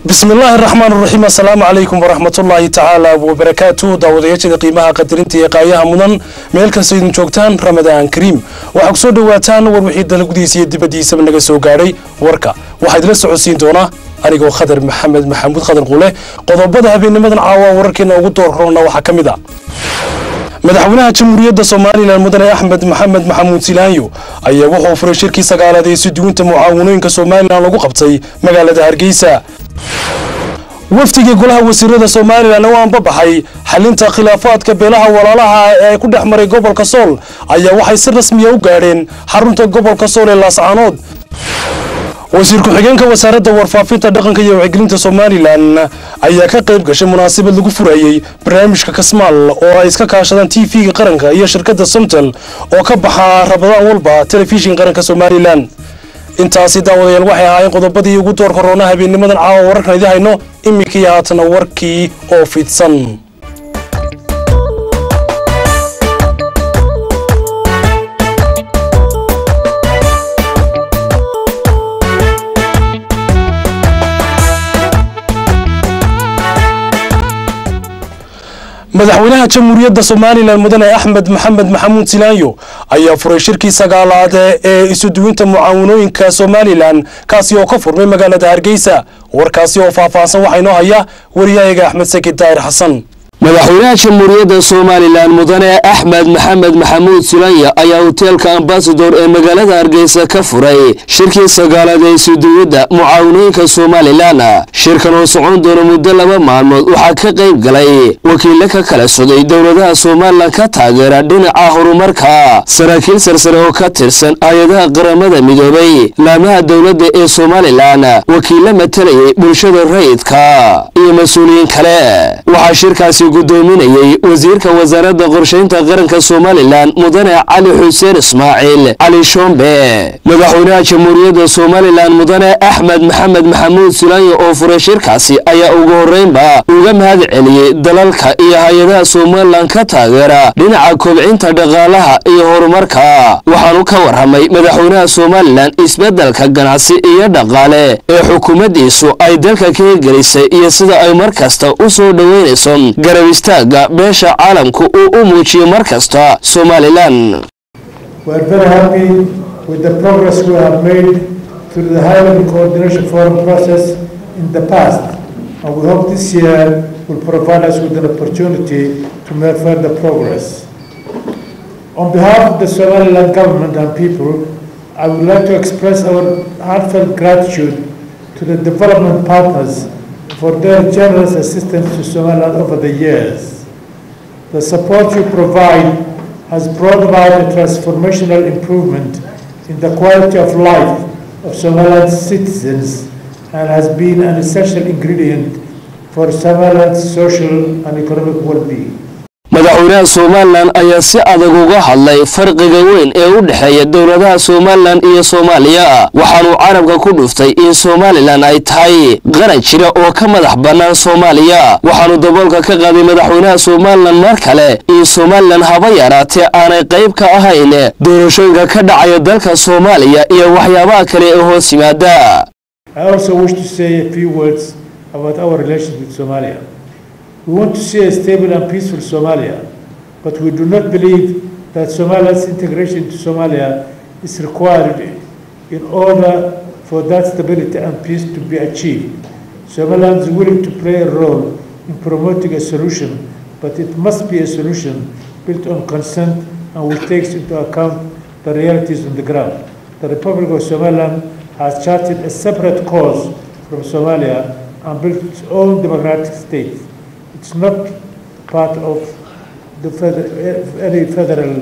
bismi illaahi araxmaan araxiim assalaamu calaykum waraxmatullaahi tacaala wabarakaatu daawadayaashada qiimaha qadarinta iyo qaayaha mudan meel kasta idin joogtaan ramadaan kariim waxaa kusoo dhawaataan war wixii dala gudihiisa iyo dibaddiisaba naga soo gaadhay warka waxaa idila socodsiin doonaa anigoo khadar maxamed maxamuud khadar qule qodobada habeennimadan caawa wararkeena ugu doorrona waxaa ka mid a madaxweynaha jamhuuriyadda somalilan mudane axmed maxamed maxamuud silaanyo ayaa wuxuu furay shirkii sagaalaad ee suduwinta mucaawanooyinka somalilan lagu qabtay magaalada hargeysa wafdigii golaha wasiirada somalilan oo aanbabaxay xalinta khilaafaadka beelaha walaalaha ee ku dhex maray gobolka sool ayaa waxay si rasmiya u gaadheen xarunta gobolka sool ee laascaanood wasiir ku-xigeenka wasaaradda warfaafinta dhaqanka iyo wacyigelinta somalilan ayaa ka qayb gashay munaasabad lagu furayey barnaamijka kasmaal oo ay iska kaashadaan t v-ga qaranka iyo shirkadda somtel oo ka baxa rabadaan walba telefishin qaranka somalilan intaasi daawadayaal waxay ahaayeen qodobadii ugu door koroona habeennimadan caawa wararkan idii hayno iminkii haatana warkii oo fidsan madaxweynaha jamhuuriyadda somalilan mudane axmed maxamed maxamuud silaanyo ayaa furay shirkii sagaalaad ee isuduwinta mucaawanooyinka somalilan kaasi oo ka furmay magaalada hargeysa warkaasi oo faahfaahsan waxaa inoo haya wariyahayga axmed saki daahir xasan madaxweynaha jamhuuriyadda somalilan mudane axmed maxamed maxamuud sulanya ayaa hoteelka ambasador ee magaalada hargeysa ka furay shirkii sagaalaad ee isuduwidda mucaawanooyinka somalilan shirkan oo socon doona muddo laba maalmood waxaa ka qayb galay wakiille ka kala socday dowladaha somalilan ka taageera dhinaca horumarka saraakiil sarsare oo ka tirsan hay-adaha qaramada midoobay laamaha dowladda ee somalilan wakiille matalayay bulshada rayidka iyo mas-uuliyiin kale waxaa shirkaasi gudoominayey wasiirka wasaaradda qorshaynta qaranka somalilan mudane cali xuseen ismaaciil cali shombe madaxweynaha jamhuuriyadda somalilan mudane axmed maxamed maxamuud sulaanya oo furay shirkaasi ayaa ugu horreynba uga mahad celiyey dalalka iyo hay-adaha somalilan ka taageera dhinaca kobcinta dhaqaalaha iyo horumarka waxaanu ka warramay madaxweynaha somalilan isbeddelka ganacsi iyo dhaqaale ee xukuumaddiisu ay dalka ka hirgelisay iyo sida ay mar kasta u soo dhoweynayso garab istaaga beesha caalamku uu u muujiyo mar kasta somalilan We are very happy with the progress we have made through the Highland Coordination Forum process in the past, and we hope this year will provide us with an opportunity to make further progress. On behalf of the Somaliland government and people, I would like to express our heartfelt gratitude to the development partners for their generous assistance to Somaliland over the years. The support you provide has brought about a transformational improvement in the quality of life of Somaliland's citizens and has been an essential ingredient for Somaliland's social and economic well-being. madaxweynaha somalilan ayaa si adag uga hadlay farqiga weyn ee u dhexeeya dowladaha somalilan iyo soomaaliya waxaanuu carabka ku dhuftay in somalilan ay tahay qaran jira oo ka madax bannaan soomaaliya waxaanu daboolka ka qaaday madaxweynaha somalilan mar kale in somalilan haba yaraatee aanay qayb ka ahayn doorashooyinka ka dhacaya dalka soomaaliya iyo waxyaabaha kale ee hoos yimaada I also wish to say a few words about our relations with Somalia. We want to see a stable and peaceful Somalia, but we do not believe that Somalia's integration into Somalia is required in order for that stability and peace to be achieved. Somaliland is willing to play a role in promoting a solution, but it must be a solution built on consent and which takes into account the realities on the ground. The Republic of Somaliland has charted a separate course from Somalia and built its own democratic state. It's not part of the feder- any federal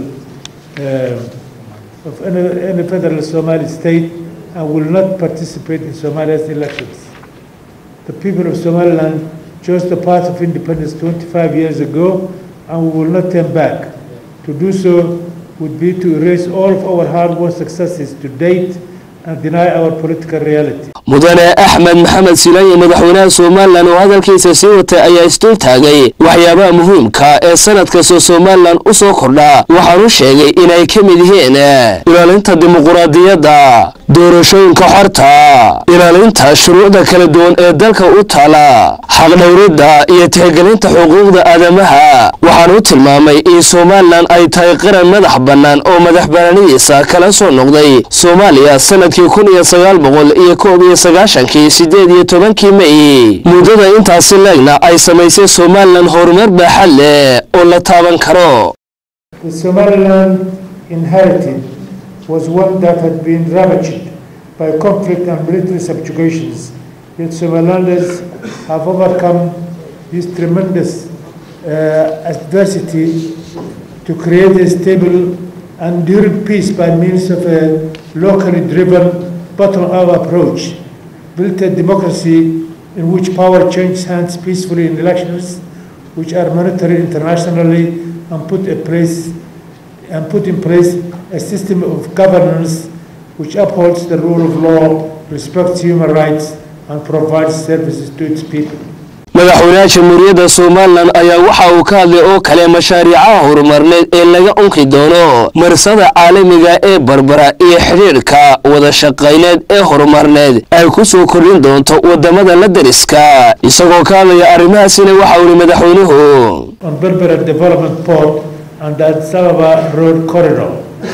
uh, of any, any federal Somali state and will not participate in Somalia's elections. The people of Somaliland chose the path of independence 25 years ago and we will not turn back. To do so would be to erase all of our hard-won successes to date and deny our political reality. mudane axmed maxamed silaaye madaxweynaha somalilan oo hadalkiisa sii watay ayaa isdul taagay waxyaabaha muhiimka ee sanad kastoo somalilan u soo kordha waxaanu sheegay inay ka mid yihiin ilaalinta dimuquraadiyadda doorashooyinka xorta ilaalinta shuruucda kala duwan ee dalka u taala xaqdhowridda iyo tixgelinta xuquuqda aadamaha waxaanu tilmaamay in somalilan ay tahay qaran madax bannaan oo madax bannaanidiisa kala soo noqday soomaaliya sanadkii kun iyo sagaal boqol iyo koob iyo sagaashankii sideed iyo tobankii may muddada intaasi leegna ay samaysay somalilan horumar baaxad leh oo la taaban karo The Somaliland inherited was one that had been ravaged by conflict and military subjugations. Yet Somalilanders have overcome this tremendous uh, adversity to create a stable and enduring peace by means of a locally driven bottom-up approach, built a democracy in which power changes hands peacefully in elections, which are monitored internationally and put a place and put in place a system of governance which upholds the rule of law, respects human rights, and provides services to its people. madaxweynaha jamhuuriyadda somalilan ayaa waxa uu ka hadlay oo kale mashaariicaha horumarneed ee laga unki doono marsada caalamiga ee barbara iyo xidhiidhka wada shaqayneed ee horumarneed ay ku soo kordhin doonto wadamada la dariska isagoo ka hadlaya arrimahaasina waxa uu yihi madaxweynuhu on Berbera Development Port and the Addis Ababa Road Corridor.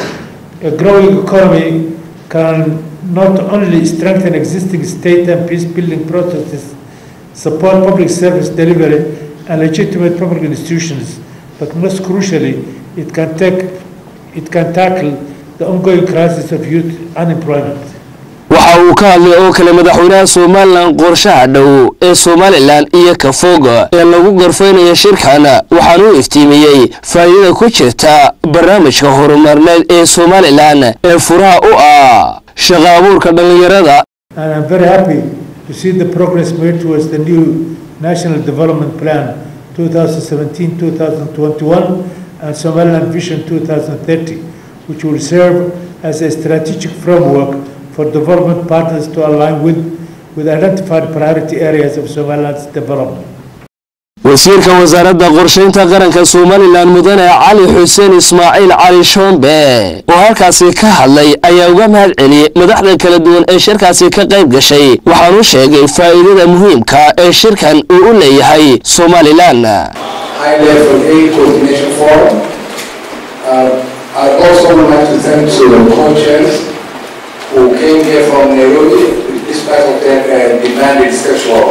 A growing economy can not only strengthen existing state and peace-building processes, support public service delivery and legitimate public institutions, but most crucially, it can take, it can tackle the ongoing crisis of youth unemployment. waxa uu ka hadlay oo kale madaxweynaha somalilan qorshaha dhow ee somalilan iyo kafog ee lagu gorfaynayo shirkan waxaanu iftiimiyey faa'iidada ku jirta barnaamijka horumarneed ee somalilan ee furaha u ah shaqo abuurka dhallinyarada And I'm very happy to see the progress made towards the new National Development Plan 2017-2021 and Somaliland Vision 2030, which will serve as a strategic framework for development partners to align with, with identified priority areas of Somaliland's development. wasiirka wasaaradda qorshaynta qaranka somalilan mudane cali xuseen ismaaciil cali shoombe oo halkaasi ka hadlay ayaa uga mahad celiyey madaxda kala duwan ee shirkaasi ka qayb gashay waxaanu sheegay faa'iidada muhiimka ee shirkan uu u leeyahay somalilan high level aid coordination forum. Uh, I also would like to thank to the co-chairs who came here from Nairobi despite of their uh, demanded schedule.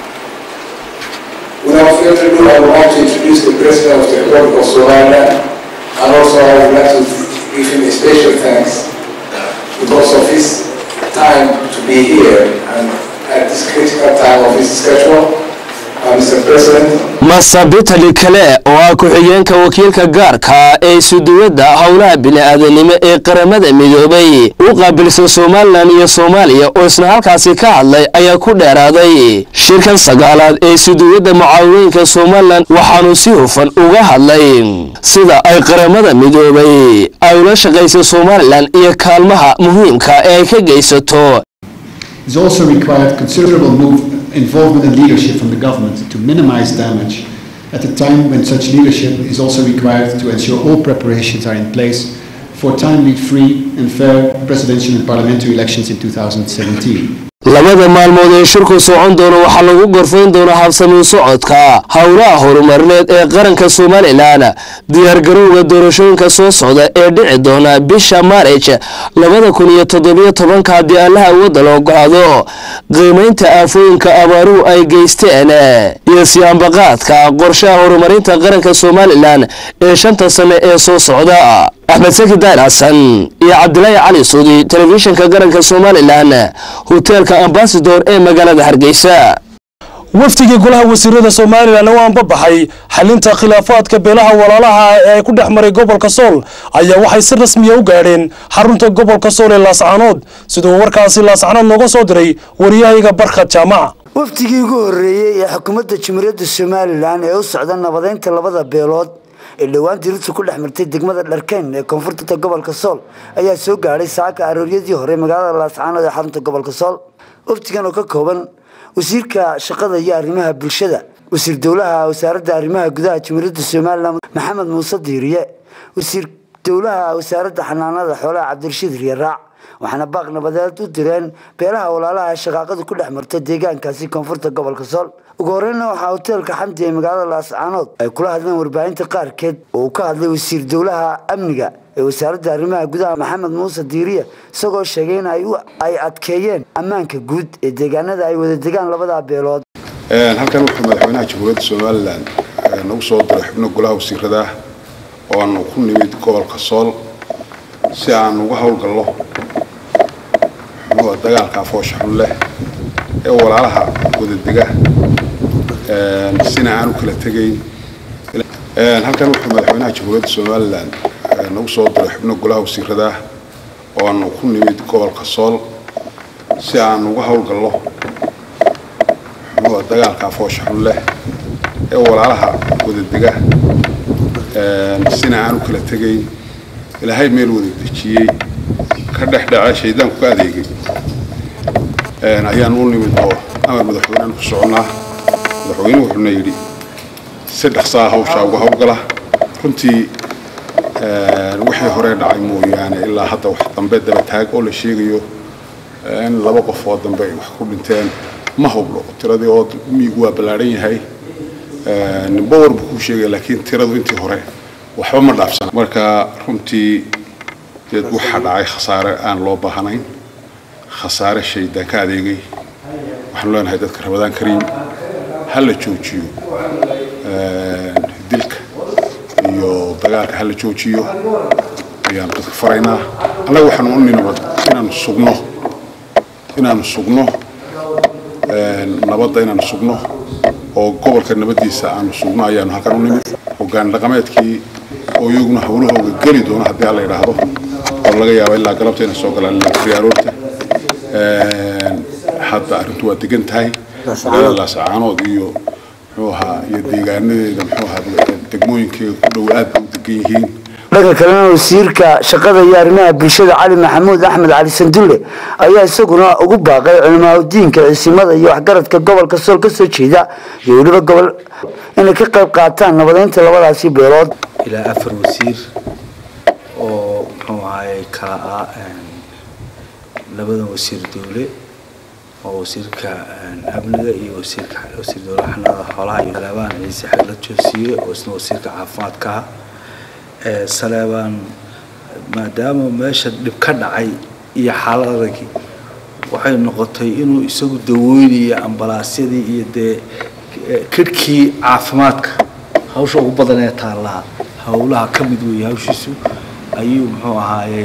Without further ado, I would like to introduce the President of the Republic of Somalia and also I would like to give him a special thanks because of his time to be here and at this critical time of his schedule. Uh, Mr. President, masabitali kale oo ah ku-xigeenka wakiilka gaarka ee isuduwadda howlaha bini-aadanimo ee qaramada midoobay u qaabilsan somalilan iyo soomaaliya oo isna halkaasi ka hadlay ayaa ku dheeraaday shirkan sagaalaad ee isuduwadda mucaawinooyinka somalilan waxaanu si hufan uga hadlay sida ay qaramada midoobay ay ula shaqaysa somalilan iyo kaalmaha muhiimka ee ay ka geysato It's also required considerable move, involvement and leadership from the government to minimize damage at a time when such leadership is also required to ensure all preparations are in place for timely, free and fair presidential and parliamentary elections in 2017. labada maalmood ee shirku socon doono waxaa lagu gorfayn doonaa habsamiin socodka howlaha horumarneed ee qaranka somalilan diyaargarowga doorashooyinka soo socda ee dhici doona bisha maarij labada kun iyo toddobiyo tobanka haddii allaha awoodda la ogolaado qiimaynta aafooyinka abaaruhu ay geysteen iyo siyaanbaqaadka qorshaha horumarinta qaranka somalilan ee shanta sane ee soo socda axmed saki daar xasan iyo cabdilaahi cali suudi telefishinka qaranka somalilan hoteelka ambasador ee magaalada hargeysa wafdigii golaha wasiirada somalilan oo aanbabaxay xalinta khilaafaadka beelaha walaalaha ee ay ku dhex maray gobolka sool ayaa waxay si rasmiya u gaadheen xarunta gobolka sool ee laascanood siduu warkaasi laascanood nooga soo diray wariyahayga barkhad jaamaca wafdigii ugu horreeyey ee xukuumadda jamhuuriyadda somalilan ee u socda nabadeynta labada beelood ee dhowaan dirirtu ku dhex martay degmada dharkeyn ee koonfurta gobolka sool ayaa soo gaadhay saaka arooryadii hore magaalada laascaanood ee xarunta gobolka sool waftigan oo ka kooban wasiirka shaqada iyo arrimaha bulshada wasiir dowlaha wasaaradda arrimaha gudaha jumhuuriyadda somalilan maxamed muuse diiriye wasiir dowlaha wasaaradda xanaanada xoolaha cabdirashiid riyaraac waxaana baaq nabadeed u direen beelaha walaalaha shaqaaqadu ku dhex marta deegaankaasi koonfurta gobolka sool ugu horeyna waxaa hoteelka xamdi ee magaalada laascaanood ay kula hadleen warbaahinta qaarkeed oo uu ka hadlay wasiir dowlaha amniga ee wasaaradda arrimaha gudaha maxamed muuse diiriye isagoo sheegay in ay adkeeyeen ammaanka guud ee deegaanada ay wada degaan labadaa beelood halkan wuxuu madaxweynaha jamhuuriyadda somalilan nagu soo diray xubno golaha wasiirada oo aanu ku nimid gobolka sool si aan uga howlgallo xubnuha dagaalka afoosha xun leh ee walaalaha wadadega sina aan u kala tegayn halkan wuxuu madaxweynaha jamhuuriyadda somalilan nagu soo diray xubno golaha wasiirada oo aanu ku nimid gobolka sool si aan uga howlgallo xubnuha dagaalka afoosha xun leh ee walaalaha wadadega sina aan u kala tegayn ilaahay meel wada dejiyey ka dhex dhaca shaydaanku ka adeegay ayaan u nimid oo amar madaxweynean ku soconnaa madaxweynuhu wuxuuna yidhi si dhaqsaa hawshaa uga howlgala runtii wixii hore dhacay mooyaane ilaa hadda wax dambe daba taag oo la sheegayo in laba qof oo dambe ay wax ku dhinteen ma hublo tiradii oo miigu waa ballaadhan yahay nimbo warbu kuu sheegaya laakiin tiradu intii hore waxba ma dhaafsana marka runtii deed waxaa dhacay khasaare aan loo baahnayn khasaare shaydaan ka adeegay waxaanu leenahay dadka ramadaan kariim ha la joojiyo dilka iyo dagaalka ha la joojiyo ayaanu dadka faraynaa annaga waxaanu u ninabad inaanu sugno inaanu sugno nabadda inaanu sugno oo gobolka nabadiisa aanu sugno ayaanu halkan u nimid hogaan dhaqameedkii oo iyaguna howlahooga geli doona haddii alla yidhaahdo oo laga yaaba ilaa galabta inay soo galaan ilaa kari aroorta hadda arrintu waa degan tahay magaalada laascaanood iyo muxuu ahaa iyo deegaanadeeda muxuu ahaa degmooyinkeeda ku dhow aad bay u degan yihiin dhanka kalena wasiirka shaqada iyo arrimaha bulshada cali maxamuud axmed cali sandulle ayaa isaguna ugu baaqay culimaadudiinka ciisimada iyo waxgaradka gobolka sool ka soo jeeda iyo weliba gobol inay ka qayb qaataan nabadeynta labadaasi beelood ilaa afar wasiir oo muxuu ahaay kala ah labadan wasiir dowle oo wasiirka amniga iyo wasiirka wasiir dowlaha xanaada xoolaha iyo saleebaan ciise xagla joosiye oo isna wasiirka caafimaadka ah saleebaan maadaama meesha dhib ka dhacay iyo xaalad adagii waxay noqotay inuu isagu daweynayo ambalaasyadii iyo dee kirhkii caafimaadka hawsha ugu badan ee taallaa howlaha ka mid weeye hawshiisu ayuu muxuu ahaayey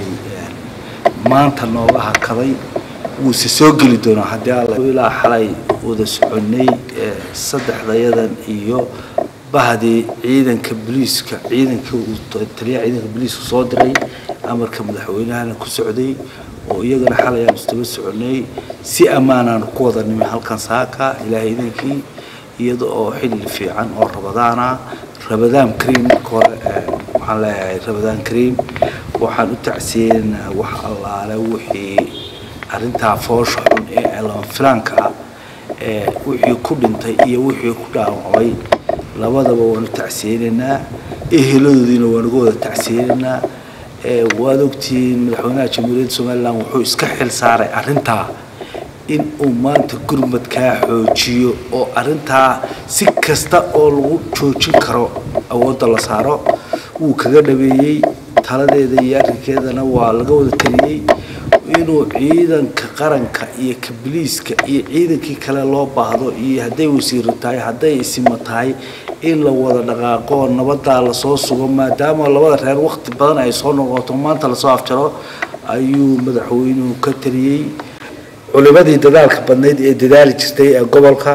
maanta nooga hakaday wuuse soo geli doonaa haddii alla ilaa xalay wada soconay saddexdayadan iyo bahdii ciidanka boliiska ciidanka taliyaha ciidanka boliiska soo diray amarka madaxweynahana ku socday oo iyagana xalay aan istaba soconay si ammaanaanu ku wada nimi halkan saaka ilaahay idankii iyada oo xilli fiican oo rabadaana rabadaan kariim marka hore waxaan leeyahay rabadaan kariim waxaan u tacsiyeynaa wax allaale wixii arrintaa foosha xun ee lama filaanka ah ee wixii ku dhintay iyo wixii ku dhaawacmay labadaba waanu tacsiyeynaynaa eheladoodiina waanaga wada tacsiyeynaynaa waad ogtihiin madaxweynaha jamhuuriyadda somalilan wuxuu iska xil saaray arrintaa in uu maanta gurmadkaa xoojiyo oo arrintaa si kasta oo lagu joojin karo awoodda la saaro wuu kaga dhabeeyey taladeeda iyo arrinkeedana waa laga wada taliyey inuu ciidanka qaranka iyo kabliiska iyo ciidankii kale loo baahdo iyo hadday wasiiro tahay hadday isimo tahay in la wada dhaqaaqo nabadaa lasoo sugo maadaama labada reer waqti badan ay soo noqoto maanta lasoo afjaro ayuu madaxweynuhu ka taliyey culimadii dadaalka badnayd ee dadaali jirtay ee gobolka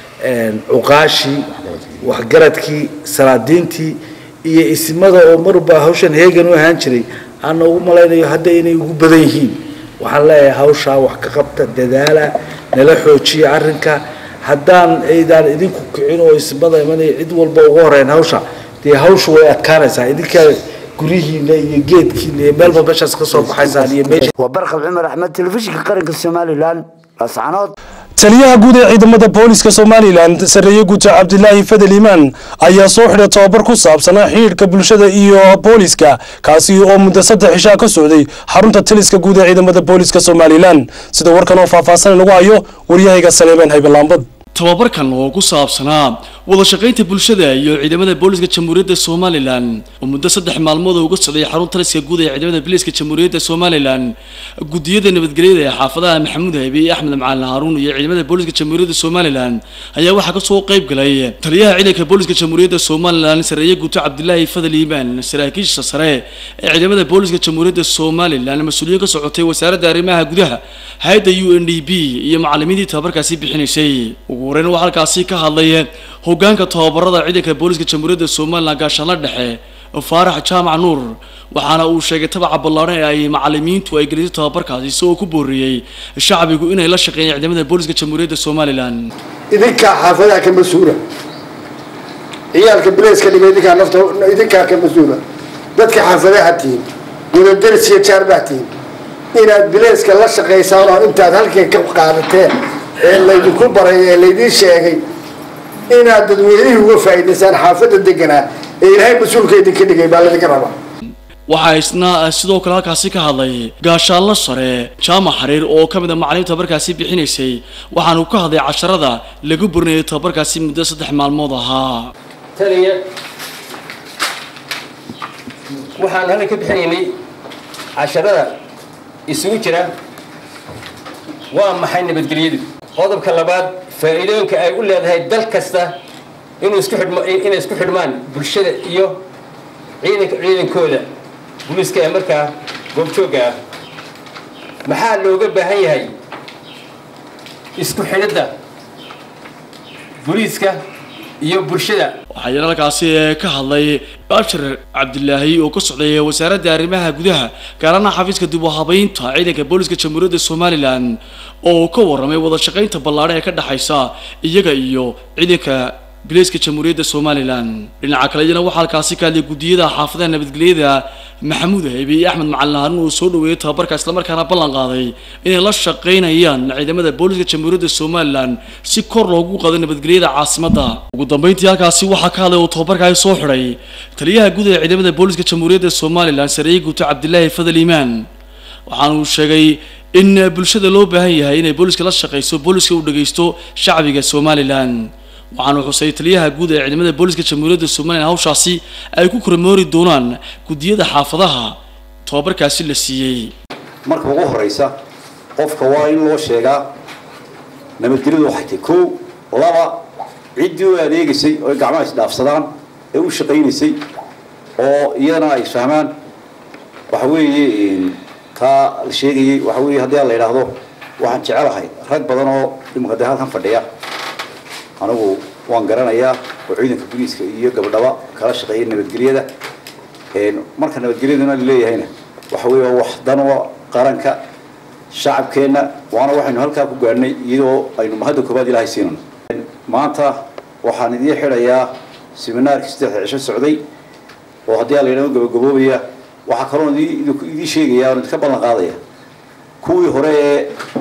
cuqaashii waxgaradkii salaadiintii iyo ismada oo marba hawshan heegan u ahaan jiray aana ugu malaynayo hadda inay ugu badan yihiin waxaan leeyahay hawshaa wax ka qabta dadaala nala xoojiya arrinka haddaan aydaan idinku kicin oo ismada imanaya cid walba uga horeyn hawsha dee hawshu way adkaanaysaa idinka guryihiina iyo geedkiina iyo meelba meeshaas ka soo baxaysaan iyo meesha waa barkad cumar axmed telefishinka qaranka somalilan laascanood taliyaha guud ee ciidamada booliska somalilan sareeye guuta cabdilaahi fadel iimaan ayaa soo xidhay tobabar ku saabsanaa xidhiidhka bulshada iyo booliska kaasi oo muddo saddex cishaa ka socday xarunta taliska guud ee ciidamada booliska somalilan sida warkan oo faahfaahsan inagu hayo waryahayga saleebaan haybalambad tababarkan oo ku saabsanaa wada shaqaynta bulshada iyo ciidamada booliska jamhuuriyadda somalilan oo muddo saddex maalmood uga socday xarun taliska guud ee ciidamada booliska jamhuuriyadda somalilan gudiyada nabadgelyada ee xaafadaha maxamuud haybe iyo axmed macalin haaruun iyo ciidamada booliska jamhuuriyadda somalilan ayaa waxaa kasoo qayb galay taliyaha ciidanka booliska jamhuuriyadda somalilan sareeye guuto cabdilaahi fadal iimaan saraakiisha sare ee ciidamada booliska jamhuuriyadda somalilan mas-uuliyiin ka socotay wasaaradda arrimaha gudaha hay-adda u n d b iyo macalimiintii tababarkaasi bixinaysay ugu horeyn waxaa halkaasi ka hadlay hogaanka tababarada ciidanka booliska jamhuuriyadda somalilan gaashaanla dhexe faarax jaamac nuur waxaana uu sheegay tabaca ballaadhan ee ay macalimiintu ay gelisay tababarkaasi isagoo ku booriyey shacbigu inay la shaqeeyaan ciidamada booliska jamhuuriyadda somalilan idinkaa xaafadaha ka mas-uula ciyaalka bilayska dhiga idinkaa nafta idinkaa ka mas-uula dadka xaafadaha tihiin wadaderis iyo jaar baa tihiin inaad bilayska la shaqaysaan oo intaad halkii ka qaadateen ee laydinku baray ee laydiin sheegay inaad dadweynihii uga faa'iidaysaan xaafadda deganaa ee ilaahay mas-uulka idinka dhigay baa laydinka rabaa waxaa isna sidoo kale halkaasi ka hadlay gaashaanlo sare jaamac xariir oo ka mid a macalimiin tababarkaasi bixinaysay waxaanu ka hadlay casharada lagu burinayay tababarkaasi muddo saddex maalmood ahaa taliya waxaan halkan ka bixinaynay casharada isugu jira waa maxay nabadgelyadu qodobka labaad faa'iidooyinka ay u leedahay dal kasta inuu isku xidhmo inay isku xidhmaan bulshada iyo ciidanka ciidankooda booliiska ee markaa goobjoogga ah maxaa looga baahan yahay isku xidhidda booliiska iyo bulshada waxaa yana halkaasi ka hadlay abshir cabdilaahi oo ka socday wasaaradda arrimaha gudaha gaarana xafiiska dib u habeynta ciidanka booliska jamhuuriyadda somalilan oo ka warramay wada shaqaynta ballaadhe ee ka dhexaysa iyaga iyo ciidanka bilayska jamhuuriyadda somalilan dhinaca kale iyana waxaa halkaasi ka hadlay guddiyada xaafadaha nabadgelyada maxamuud haybe iyo axmed macalin haaruun oo soo dhaweeyay tababarka islamarkaana ballan qaaday inay la shaqaynayaan ciidamada booliska jamhuuriyadda somalilan si kor loogu qaado nabadgelyada caasimadda ugu dambeyntii halkaasi waxaa ka hadlay oo tababarkaasi soo xidhay taliyaha guud ee ciidamada booliska jamhuuriyadda somalilan sareeye guuto cabdilaahi fadal iimaan waxaana uu sheegay in bulshada loo baahan yahay inay booliska la shaqayso booliska uu dhagaysto shacbiga somalilan waxaanu xusay taliyaha guud ee ciidamada booliska jamhuuriyadda somalilan hawshaasi ay ku kormoori doonaan guddiyada xaafadaha tababarkaasi la siiyey marka ugu horeysa qofka waa in loo sheegaa nabadgelyadu waxay tahay kow laba ciddii u adeegaysay oo ay gacmaha isdhaafsadaan ee u shaqaynaysay oo iyadana ay fahmaan waxa weeye kaa la sheegayay waxa weeye haddii la yidhaahdo waxaan jecelahay rag badan oo imika dee halkan fadhiya anigu waan garanayaa oo ciidanka booliiska iyo gabdhaba kala shaqeeya nabadgelyada marka nabadgelyaduna laleeyahayna waxa weeye waa wax danoo qaranka shacabkeenna waana waxaynu halkaa ku gaadhnay iyadoo aynu mahadda koobaad ilaahay siinano maanta waxaan idiin xidhayaa seminaarkii saddexda cisho socday oo haddii a la yidhahdo gabagaboobaya waxaa kaloon idiin sheegaya oon idinka ballan qaadaya kuwii hore ee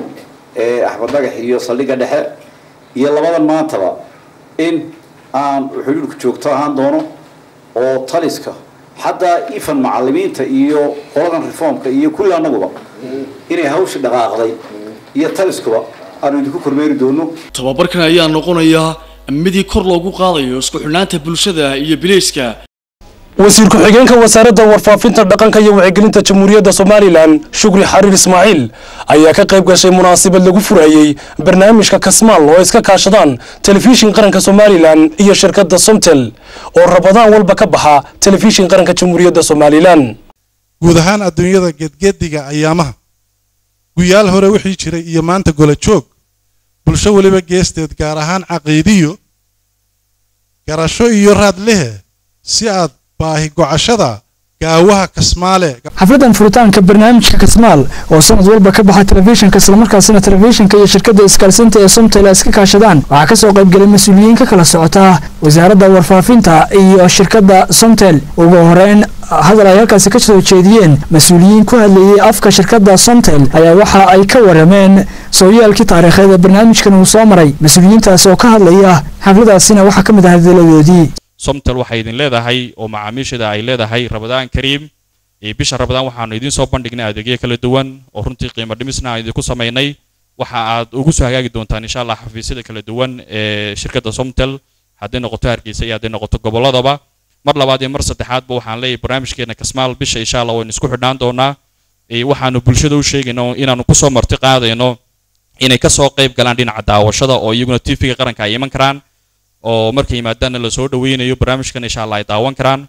ee axmed dhagax iyo saldhigga dhexe iyo labadan maantaba in aan xidhiidhku joogto ahaan doono oo taliska xataa ifan macalimiinta iyo qoladan reformka iyo kulli annaguba inay hawsha dhaqaaqday iyo taliskuba aanu idinku kormeeri doono tababarkan ayaa noqonaya midii kor loogu qaadayo isku xidhnaanta bulshada iyo bilayska wasiir ku-xigeenka wasaaradda warfaafinta dhaqanka iyo wacyigelinta jamhuuriyadda somalilan shukri xariir ismaaciil ayaa ka qayb gashay munaasabad lagu furayey barnaamijka kasmaal oo iska kaashadaan telefishin qaranka somalilan iyo shirkadda somtel oo rabadaan walba ka baxa telefishin qaranka jamhuuriyadda somalilan guud ahaan adduunyada gedgediga ayaamaha guyaal hore wixii jiray iyo maanta gola joog bulsho weliba geesteed gaar ahaan caqiidiyo garasho iyo raad lehe si aad baahi gocashada gaawaha kasmaale xafladan furitaanka barnaamijka kasmaal oo sanad walba ka baxa telefishinka islamarkaasina telefishinka iyo shirkadda isgaarsiinta ee somtel ay iska kaashadaan waxaa kasoo qaybgelay mas-uuliyiin ka kala socota wasaaradda warfaafinta iyo shirkadda somtel ugu horeyn hadal ay halkaasi ka soo jeediyeen mas-uuliyiin ku hadlayay afka shirkadda somtel ayaa waxa ay ka warameen sooyaalkii taariikheed ee barnaamijkan uu soo maray mas-uuliyiintaas oo ka hadlaya xafladaasina waxaa ka mid ah hadaladoodii somtel waxay idin leedahay oo macaamiishada ay leedahay rabadaan kariim bisha rabadaan waxaanu idiin soo bandhignay adeegyo kala duwan oo runtii qiimo dhimisna aan idinku samaynay waxa aad ugu soo hagaagi doontaan insha allah xafiisyada kala duwan ee shirkadda somtel hadday noqoto hargeysa iyo hadday noqoto gobolladaba mar labaad iyo mar saddexaadba waxaan leeyahay barnaamijkeena kasmaal bisha insha allah waynu isku xidhnaan doonaa waxaanu bulshada u sheegayno inaanu kusoo marti qaadayno inay kasoo qayb galaan dhinaca daawashada oo iyaguna tvga qaranka ay iman karaan oo markay yimaadaanna lasoo dhaweynayo barnaamijkan insha allah ay daawan karaan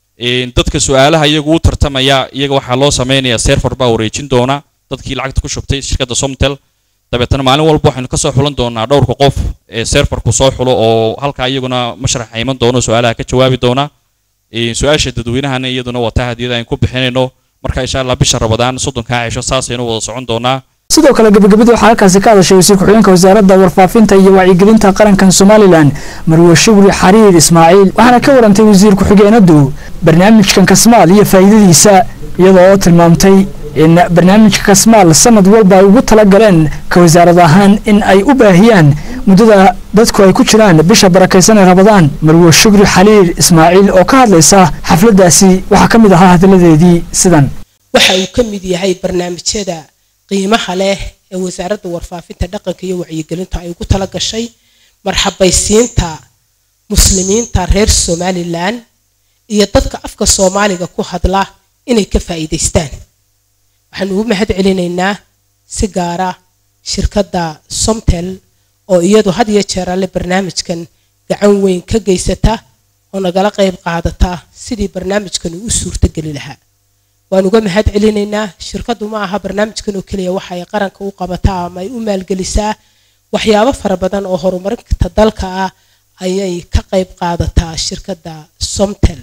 dadka su-aalaha iyagu u tartamaya iyaga waxaa loo samaynayaa server baa wareejin doona dadkii lacagta ku shubtay shirkadda somtel dabeetana maalin walba waxaynu kasoo xulan doonaa dhowrka qof ee serverku soo xulo oo halkaa iyaguna mashraxa iman doono su-aalaha ka jawaabi doona su-aasha dadweynahana iyaduna waa taa hadiyada aynu ku bixinayno marka insha allah bisha rabadaan soddonkaa cisho saasaynu wada socon doonaa sidoo kale gabagabadii waxaa halkaasi ka hadashay wasiir ku-xigeenka wasaaradda warfaafinta iyo wacyigelinta qarankan somalilan marwe shugri xariir ismaaciil waxaana ka warantay wasiir ku-xigeenadu barnaamijkan kasmaal iyo faa'iidadiisa iyadoo oo tilmaamtay in barnaamijka kasmaal sanad walba ay ugu tala galeen ka wasaarad ahaan in ay u baahiyaan muddada dadku ay ku jiraan bisha barakaysan ee rabadaan marwe shugri xaliir ismaaciil oo ka hadlaysa xafladaasi waxaa ka mid ahaa hadalladeedii sidan waxa uu ka mid yahay barnaamijyada qiimaha leh ee wasaaradda warfaafinta dhaqanka iyo wacyigelinta ay ugu tala gashay marxabaysiinta muslimiinta reer somalilan iyo dadka afka soomaaliga ku hadla inay ka faa'iidaystaan waxaanu ugu mahad celinaynaa si gaara shirkadda somtel oo iyadu had iyo jeer alle barnaamijkan gacan weyn ka geysata oo nagala qayb qaadata sidii barnaamijkan uu u suurtogeli lahaa waan uga mahad celinaynaa shirkaddu ma aha barnaamijkan oo keliya waxa ay qaranka u qabataa ama ay u maalgelisaa waxyaabo fara badan oo horumarinta dalka ah ayay ka qayb qaadataa shirkadda somtel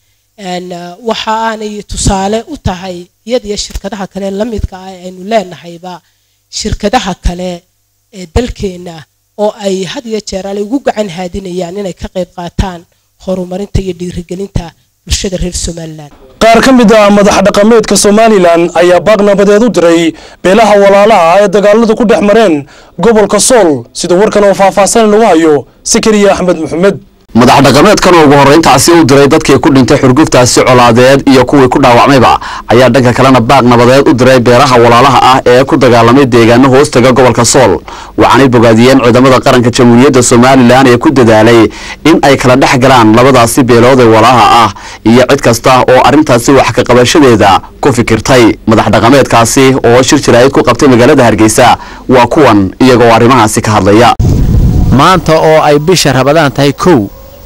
waxa aanay tusaale u tahay iyadiyo shirkadaha kale la midka ah aynu leenahayba shirkadaha kale ee dalkeenna oo ay had iyo jeer ale ugu gacan haadinayaan inay ka qayb qaataan horumarinta iyo dhiirigelinta bulshada reer somalilan qaar ka mid ah madax dhaqameedka somalilan ayaa baaq nabadeed u diray beelaha walaalaha ee dagaaladu ku dhex mareen gobolka sool sida warkan oo faahfaahsan lagu hayo sakariya axmed maxamed madax dhaqameedkan oo ugu horreyntaasi u diray dadkii ku dhintay xurguftaasi colaadeed iyo kuwii ku dhaawacmayba ayaa dhanka kalena baaq nabadeed u diray beeraha walaalaha ah ee ku dagaalamay deegaano hoostaga gobolka sool waxaanay bogaadiyeen ciidamada qaranka jamhuuriyadda somalilan ee ku dadaalay in ay kala dhex galaan labadaasi beelood ee walaalaha ah iyo cid kasta oo arrintaasi wax ka qabashadeeda ku fikirtay madax dhaqameedkaasi oo shir jaraa'id ku qabtay magaalada hargeysa waa kuwan iyagoo arrimahaasi ka hadlaya maanta oo ay bisha rabadaan tahay kow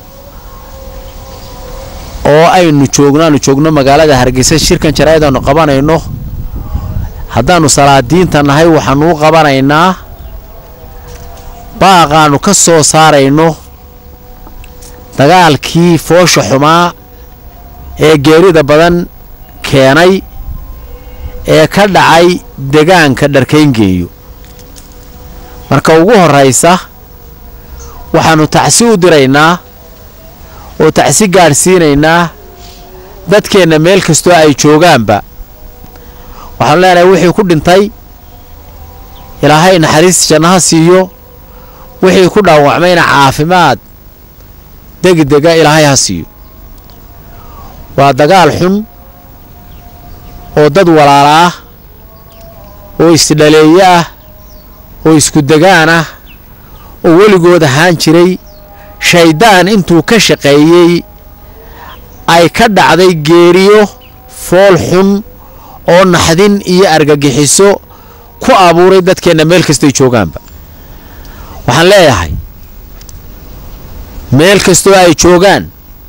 oo aynu joogno aanu joogno magaalada hargeysa shirkan jaraa'id aanu qabanayno haddaannu salaadiinta nahay waxaanu u qabanaynaa baaqaannu ka soo saarayno dagaalkii foosha xumaa ee geerida badan keenay ee ka dhacay degaanka dharkayngeeyo marka ugu horraysa waxaannu tacsi u diraynaa oo tacsi gaadhsiinaynaa dadkeenna meel kastoo ay joogaanba waxaanu leenahay wixii ku dhintay ilaahay naxariis jannaha siiyo wixii ku dhaawacmayna caafimaad degdega ilaahay ha siiyo waa dagaal xun oo dad walaala ah oo isdhaleeye ah oo isku degaan ah oo weligood ahaan jiray shayddaan intuu ka shaqeeyey ay ka dhacday geeriyo fool xun oo naxdin iyo argagixiso ku abuuray dadkeenna meel kastay joogaanba waxaan leeyahay meel kastoo ay joogaan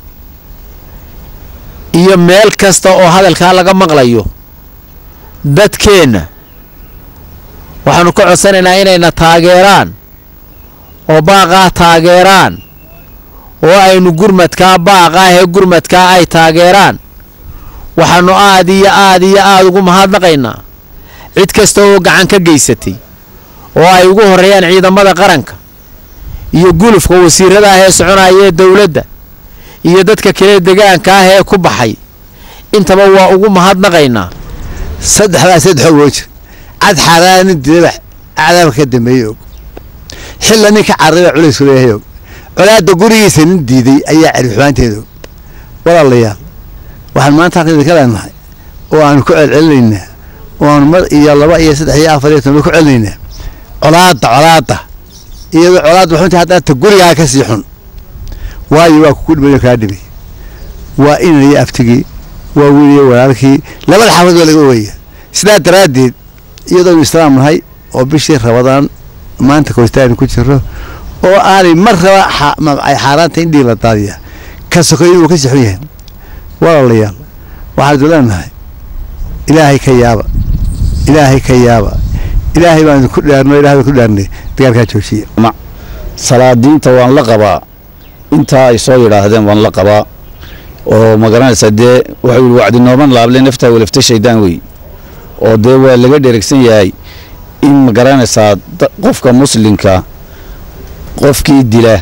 iyo meel kasta oo hadalkaa laga maqlayo dadkeenna waxaannu ka codsanaynaa inayna taageeraan oo baaqaa taageeraan oo aynu gurmadkaa baaqaah ee gurmadkaa ay taageeraan waxaannu aad iyo aad iyo aad ugu mahadnaqaynaa cid kasta oo gacan ka geysatay oo ay ugu horreeyaan ciidamada qaranka iyo gulufka wasiirada ah ee soconaya ee dowladda iyo dadka kale degaanka ah ee ku baxay intaba waa ugu mahadnaqaynaa saddexdaa saddex og oo jir cad xaaraana nin dilaba cadaabka ka dambeeyey og xilla nin ka carraba culaysku leeyahay og colaadda gurigiisa nin diiday ayaa ciribxumaanteeda og walaalayaal waxaan maanta halkan ka leenahay oo aanu ku celcelinaynaa oo aanu mar iyo laba iyo saddex iyo afar iyo toban ku celinaynaa colaadda colaadda iyadoo colaadda waxunta haddaanta gurigaa ka sii xun waayo waa kuku dhimay oo kaa dhimay waa inan iyo aftigii waa wiil iyo walaalkii labada xaafad waa laga ogeya sidaa daraaddeed iyadoonu islaam nahay oo bishii rabadaan maanta koystaan ku jiro oo aanay mar raba ay xaaraanta in dhiig la daadiya ka sokoy inuu ka sii xun yahay walaalayaal waxaanu leenahay ilaahay ka yaaba ilaahay ka yaaba ilaahay baan ku dhaarno ilahay baan ku dhaarnay dagaalkaa joojiya salaadiinta waan la qabaa intaa ay soo yidhaahdeen waan la qabaa oo ma garanaysaa dee waxuu yihi wacdi nooman laable naftaa walafta shaydaan wey oo dee waa laga dheregsan yahay in ma garanaysaa qofka muslimka qofkii dila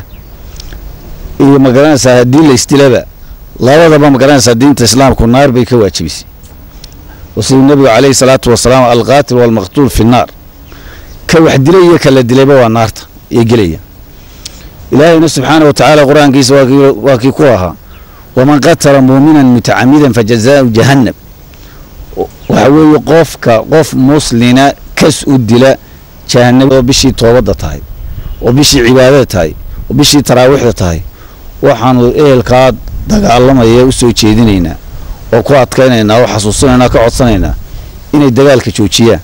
iyo ma garanaysaa haddii la isdilaba labadaba ma garanaysaa diinta islaamku naar bay ka waajibisay wasiduu nebigu calayhi salaatu wasalaam alqaatil waalmaqtuul fi nnaar ka wax dilay iyo kala dilayba waa naarta ee gelaya ilaahayna subxaana wa tacaala qur-aankiisa waa kii ku ahaa waman qatala muuminan mutacamidan fajazaau jahannam waxa weeye qofka qof muslina kas u dila jahannam oo bishii toobadda tahay oo bishii cibaadada tahay oo bishii taraawiixda tahay waxaanu ehelkaa dagaalamaya u soo jeedinaynaa oo ku adkaynaynaa oo xasuusinaynaa ka codsanaynaa inay dagaalka joojiyaan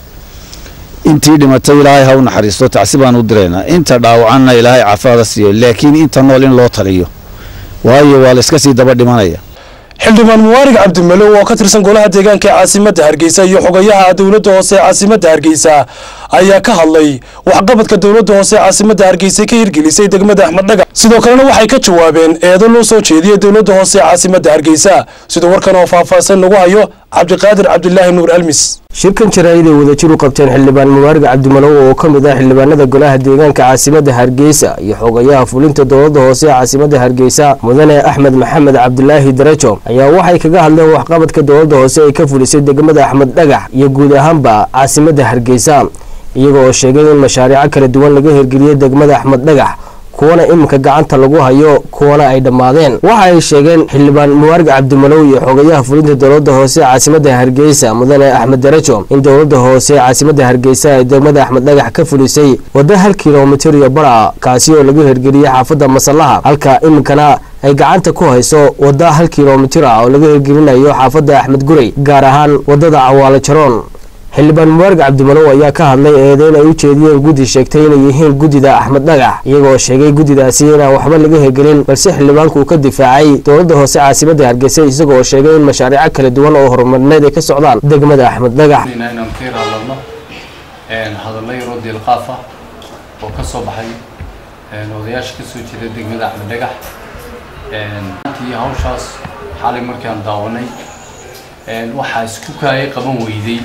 intii dhimatay ilaahay ha u naxariisto tacsi baan u diraynaa inta dhaawacanna ilaahay caafimaada siiyo laakiin inta nool in loo taliyo waayo waa la iska sii daba dhimanaya xildhibaan muwaarig cabdimalow oo ka tirsan golaha deegaanka ee caasimadda hargeysa iyo xogayaha dowladda hoose ee caasimadda hargeysa ayaa ka hadlay waxqabadka dowladda hoose ee caasimadda hargeysa ka hirgelisay degmada axmed dhaga sidoo kalena waxay ka jawaabeen eedo loo soo jeediyey dowladda hoose ee caasimadda hargeysa sidoo warkan oo faahfaahsan nagu hayo cabdiqaadir cabdilaahi nuur almis shirkan jaraa'id ay wadajir u qabteen xildhibaan muwaarig cabdimalow oo ka mid ah xildhibaanada golaha deegaanka caasimadda hargeysa iyo xogayaha fulinta dowladda hoose ee caasimadda hargeysa mudane axmed maxamed cabdilaahi darajo ayaa waxay kaga hadleen waxqabadka dowladda hoose ay ka fulisay degmada axmed dhagax iyo guud ahaanba caasimadda hargeysa iyaga oo sheegay in mashaariico kala duwan laga hirgeliyey degmada axmed dhagax kuwana iminka gacanta lagu hayo kuwana ay dhammaadeen waxa ay sheegeen xildhibaan muwaarig cabdimalow iyo xogayaha fulinta dowladda hoose ee caasimadda hargeysa mudane axmed darajo in dowladda hoose ee caasimadda hargeysa ay degmada axmed dhagax ka fulisay waddo hal kilomitir iyo bara kaasi oo laga hirgeliyey xaafadda masallaha halka iminkana ay gacanta ku hayso wadda hal kilomitir ah oo laga hirgelinayo xaafadda axmed gurey gaar ahaan waddada cawaalo jaroon xildhibaan mubaarag cabdimalow ayaa ka hadlay eedeyn ay u jeediyeen guddi sheegtay inay yihiin guddida axmed dhagax iyagoo sheegay guddidaasi inaan waxba laga hirgelin balse xildhibaanku uu ka difaacay dowladda hoose caasimadda hargeysa isagoo sheegay in mashaariico kala duwan oo horumarineed ay ka socdaan degmada axmed dhagax inaan ka iraaladno hadallo yaroo diilqaaf ah oo ka soo baxay odayaasha ka soo jeeda degmada axmed dhagax antii hawshaas xalay markaan daawanay waxaa isku kaayay qaban weyday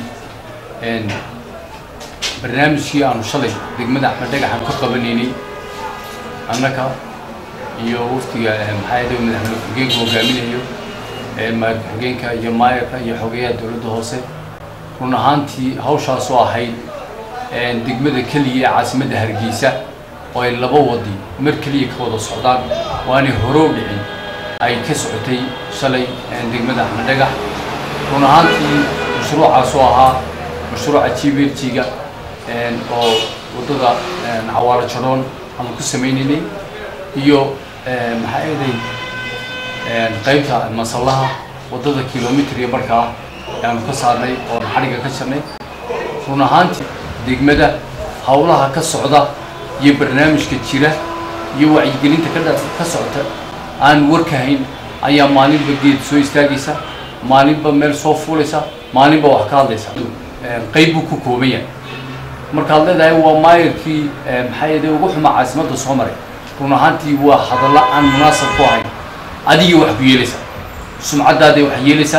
barnaamijkii aanu shalay degmada axmed dhagax aan ka qabanaynay annaka iyo waftiga maxaa madaxweyne ku-xigeenka hogaaminayo maayir ku-xigeenka iyo maayarka iyo xogeyaha dowladda hoose run ahaantii hawshaas oo ahayd degmada keliya ee caasimadda hargeysa oo ay laba wadi mar keliya ka wada socdaan waanay horow dhicin ay ka socotay shalay degmada axmed dhagax run ahaantii mashruucaas oo ahaa mashruuca jiberjiga oo waddada cawaalo jaroon aanu ku sameynaynay iyo maxaa eeday qaybta masallaha waddada kilomitr iyo markaa aanu ka saarnay oo xadhigga ka jirnay run ahaantii degmada howlaha ka socda iyo barnaamijka jira iyo wacyigelinta ka socota aan warkahayn ayaa maalinba geed soo istaagaysa maalinba meel soo fuulaysa maalinba wax ka hadlaysa qayb buu ku kooban yahay markaad leedahay waa maayirkii maxaa yeede ugu xumaa caasimadda soo maray run ahaantii waa hadallo aan munaasab ku ahayn adigii wax ku yeelaysaa sumcaddaaday wax yeelaysaa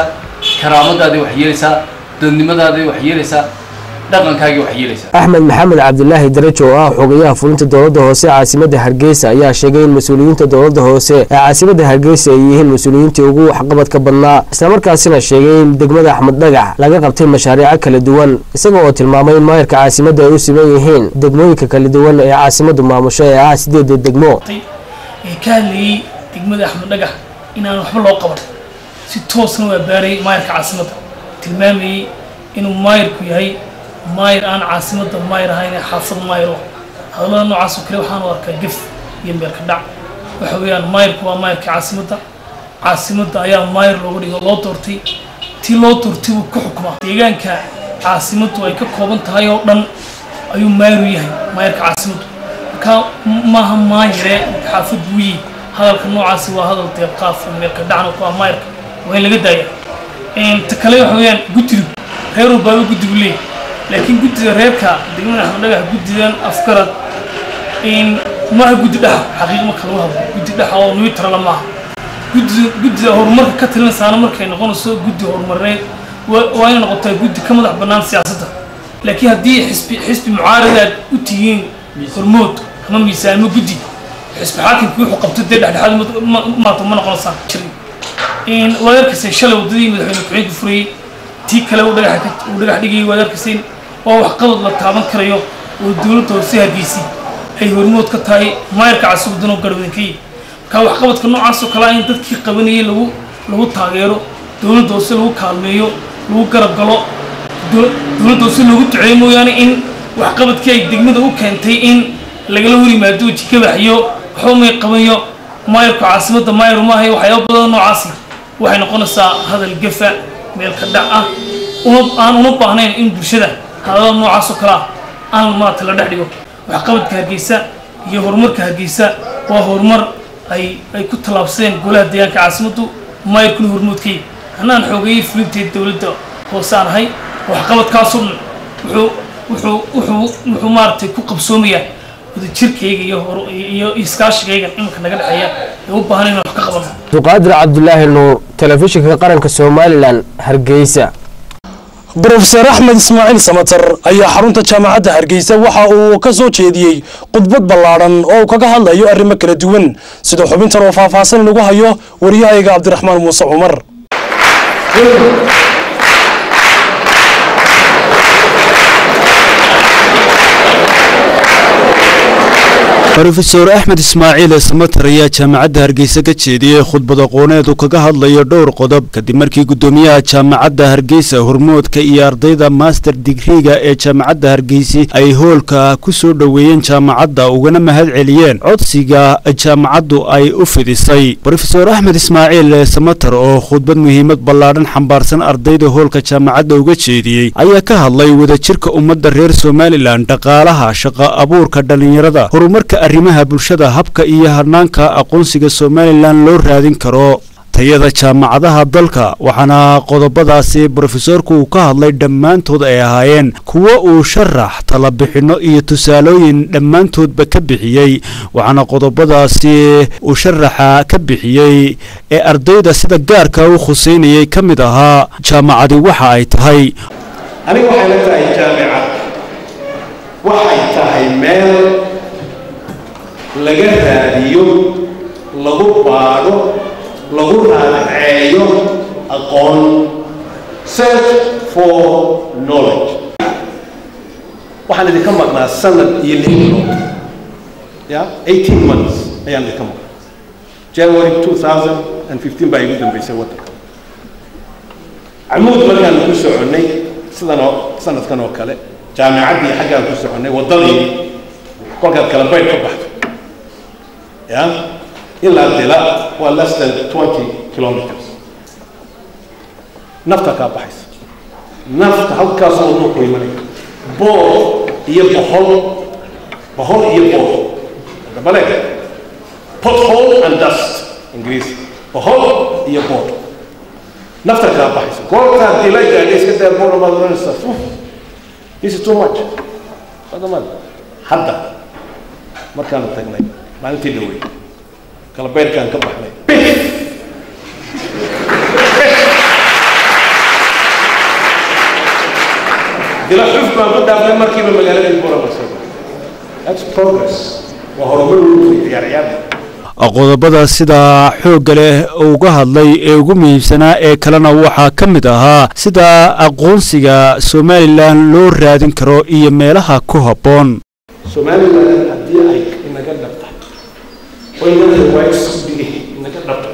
karaamadaadii wax yeelaysaa dadnimadaadii wax yeelaysaa dhaqankaagii wax yeelaysaa axmed maxamed cabdilaahi darajo oo ah xogayaha fulinta dowladda hoose ee caasimadda hargeysa ayaa sheegay in mas-uuliyiinta dowladda hoose ee caasimadda hargeysa ay yihiin mas-uuliyiintii ugu waxqabadka badnaa islamarkaasina sheegay in degmada axmed dhagax laga qabtay mashaariico kala duwan isaga oo tilmaamay in maayarka caasimadda ay u siman yihiin degmooyinka kala duwan ee caasimaddu maamusho ee ah sideeda degmo ee ka hadlayey degmada axmed dhagax inaan waxba loo qaban si toosna waa baarayay maayarka caasimadda tilmaamayey inuu maayarku yahay maayar aan caasimadda maayar ahayn ee xaafad maayaro hadallada noocaas oo kale waxaan u arkaa gef iyo meelka dhac waxa weeyaan maayarku waa maayarka caasimadda caasimadda ayaa maayar looga dhigo loo doortay tii loo doortay buu ku xukumaa deegaanka caasimaddu ay ka kooban tahay oo dhan ayuu maayaru yahay maayarka caasimaddu marka maaha maayare xaafad buu yihi hadalka noocaasi waa hadal deeqaaf meelka dhacna ku ah maayarka waa in laga daaya ta kale waxa weeyaan guddigu reer walbaaba guddigu leeyahy laakiin guddida reerka degmada axmed dhagax guddidan afgarad maaha guddi dhaxa xaqiiq marka lagu hadlo guddi dhaxa oo nuyutrala maaha guddida guddida horumarka ka talinaysaana markay noqonayso guddi horumarneed waa inay noqotaa guddi ka madax bannaan siyaasadda laakiin haddii xisbi xisbi mucaaradaad u tihiin hormood ama miisaanimo guddi xisbi xaakimkii wuxuu qabto dee dhexdhexaad maata ma noqonaysaan jirin waad arkayseen shalay waddadii madaxweyne ku-xigeenka furayey tii kale uu dhagax uu dhagax dhigayay waad arkayseen waa waxqabad la taaban karayo oo dowladda hoose hargeysay ay hormood ka tahay maayarka casuudanoo garhweynkayii marka waxqabadka noocaas oo kale ah in dadkii qabanayay lagu lagu taageero dowladda hoose lagu kaalmeeyo lagu garab galo dowladda hoose loogu duceeyo mooyaane in waxqabadkii ay degmada u keentay in lagala hor yimaado jikabaxiyo waxba may qabanyo maayarku caasimadda maayaru maahay waxyaaba badan noocaasi waxay noqonaysaa hadal gafa meelka dhac ah aan una baahnayn in bulshada hadalada noocaas oo kale ah aan maarata la dhex dhigo waxqabadka hargeysa iyo horumarka hargeysa waa horumar ay ay ku tallaabsadeen golaha deegaanka caasimaddu maayarkuna hormoodkay anaan xoogayay fulinteed dowladda hoose aan ahay waxqabadkaasoo dhan wuxuu wuxuu wuxuu wuxuu maaragtay ku qabsoomayaa wadajirkayga iyo iyo iskaashigayga iminka naga dhexeeya ee u baahan inaan wax ka qabano abduqaadir cabdulaahi nuur telefishinka qaranka somalilan hargeysa brofeser axmed ismaaciil samatar ayaa xarunta jaamacadda hargeysa waxa uu ka soo jeediyey khudbad ballaadhan oo uu kaga hadlayo arrimo kala duwan sida xubintan oo faahfaahsan inagu hayo waryahayga cabdiraxmaan muuse cumar rofeor axmed ismaaciil samatar ayaa jaamacadda hargeysa ka jeediyey khudbad aqooneed uu kaga hadlayo dhowr qodob kadib markii guddoomiyaha jaamacadda hargeysa hormoodka iyo ardayda master digriga ee jaamacadda hargeysi ay hoolka ku soo dhoweeyeen jaamacadda ugana mahad celiyeen codsiga jaamacaddu ay u fidisay rofeor axmed ismaaciil samatar oo khudbad muhiimad ballaadhan xambaarsan ardayda hoolka jaamacadda uga jeediyey ayaa ka hadlay wadajirka ummadda reer somalilan dhaqaalaha shaqo abuurka dhallinyarada horumarka arrimaha bulshada habka iyo hanaanka aqoonsiga somalilan loo raadin karo tayada jaamacadaha dalka waxaana qodobadaasi brofesorku uu ka hadlay dhammaantood ay ahaayeen kuwo uu sharax talabixinno iyo tusaalooyin dhammaantoodba ka bixiyey waxaana qodobadaasi uu sharaxa ka bixiyey ee ardayda sida gaarka u khuseynayay ka mid ahaa jaamacadi waxa ay tahay aniga waxay la tahay jaamicad waxay tahay meel laga raadiyo lagu baadho lagu raadceeyo aqoon search for knowledge waxaan idinka maqnaa sanad iyo lix bilood ya eighteen months ayaan idinka maqnaa january two thousand and fifteen baa igu dambeysay waddanka camuud markaan ku soconnay sidan oo sanadkan oo kale jaamicaddii xaggaan ku soconnay waddadii kolkaad kala baydh ka baxdo ya ilaa dila waa less than twenty kilometers nafta kaa baxaysa nafta halkaasoo wadnu ku imanaya boor iyo bohol bohol iyo boor dabale pothole and dust ingiriisi bohol iyo boor nafta kaa baxaysa goortaad dila gaadhay iska daa boor maad oranaysaa uf this is too much wadamada hadda markaanu tagnay maalintii dhawey kala beyrkaan ka baxnay ila xuf baan ku dhaafnay markiiba magaaladii boorama soo that's progress waa horumar weyn ciyaar ciyaar qodobada sida xoogga leh uga hadlay ee ugu muhiimsanaa ee kalena waxaa ka mid ahaa sida aqoonsiga somalilan loo raadin karo iyo meelaha ku habboon somaliland haddii ay inaga dhabta way leedahay waa isku dige inaga dhabta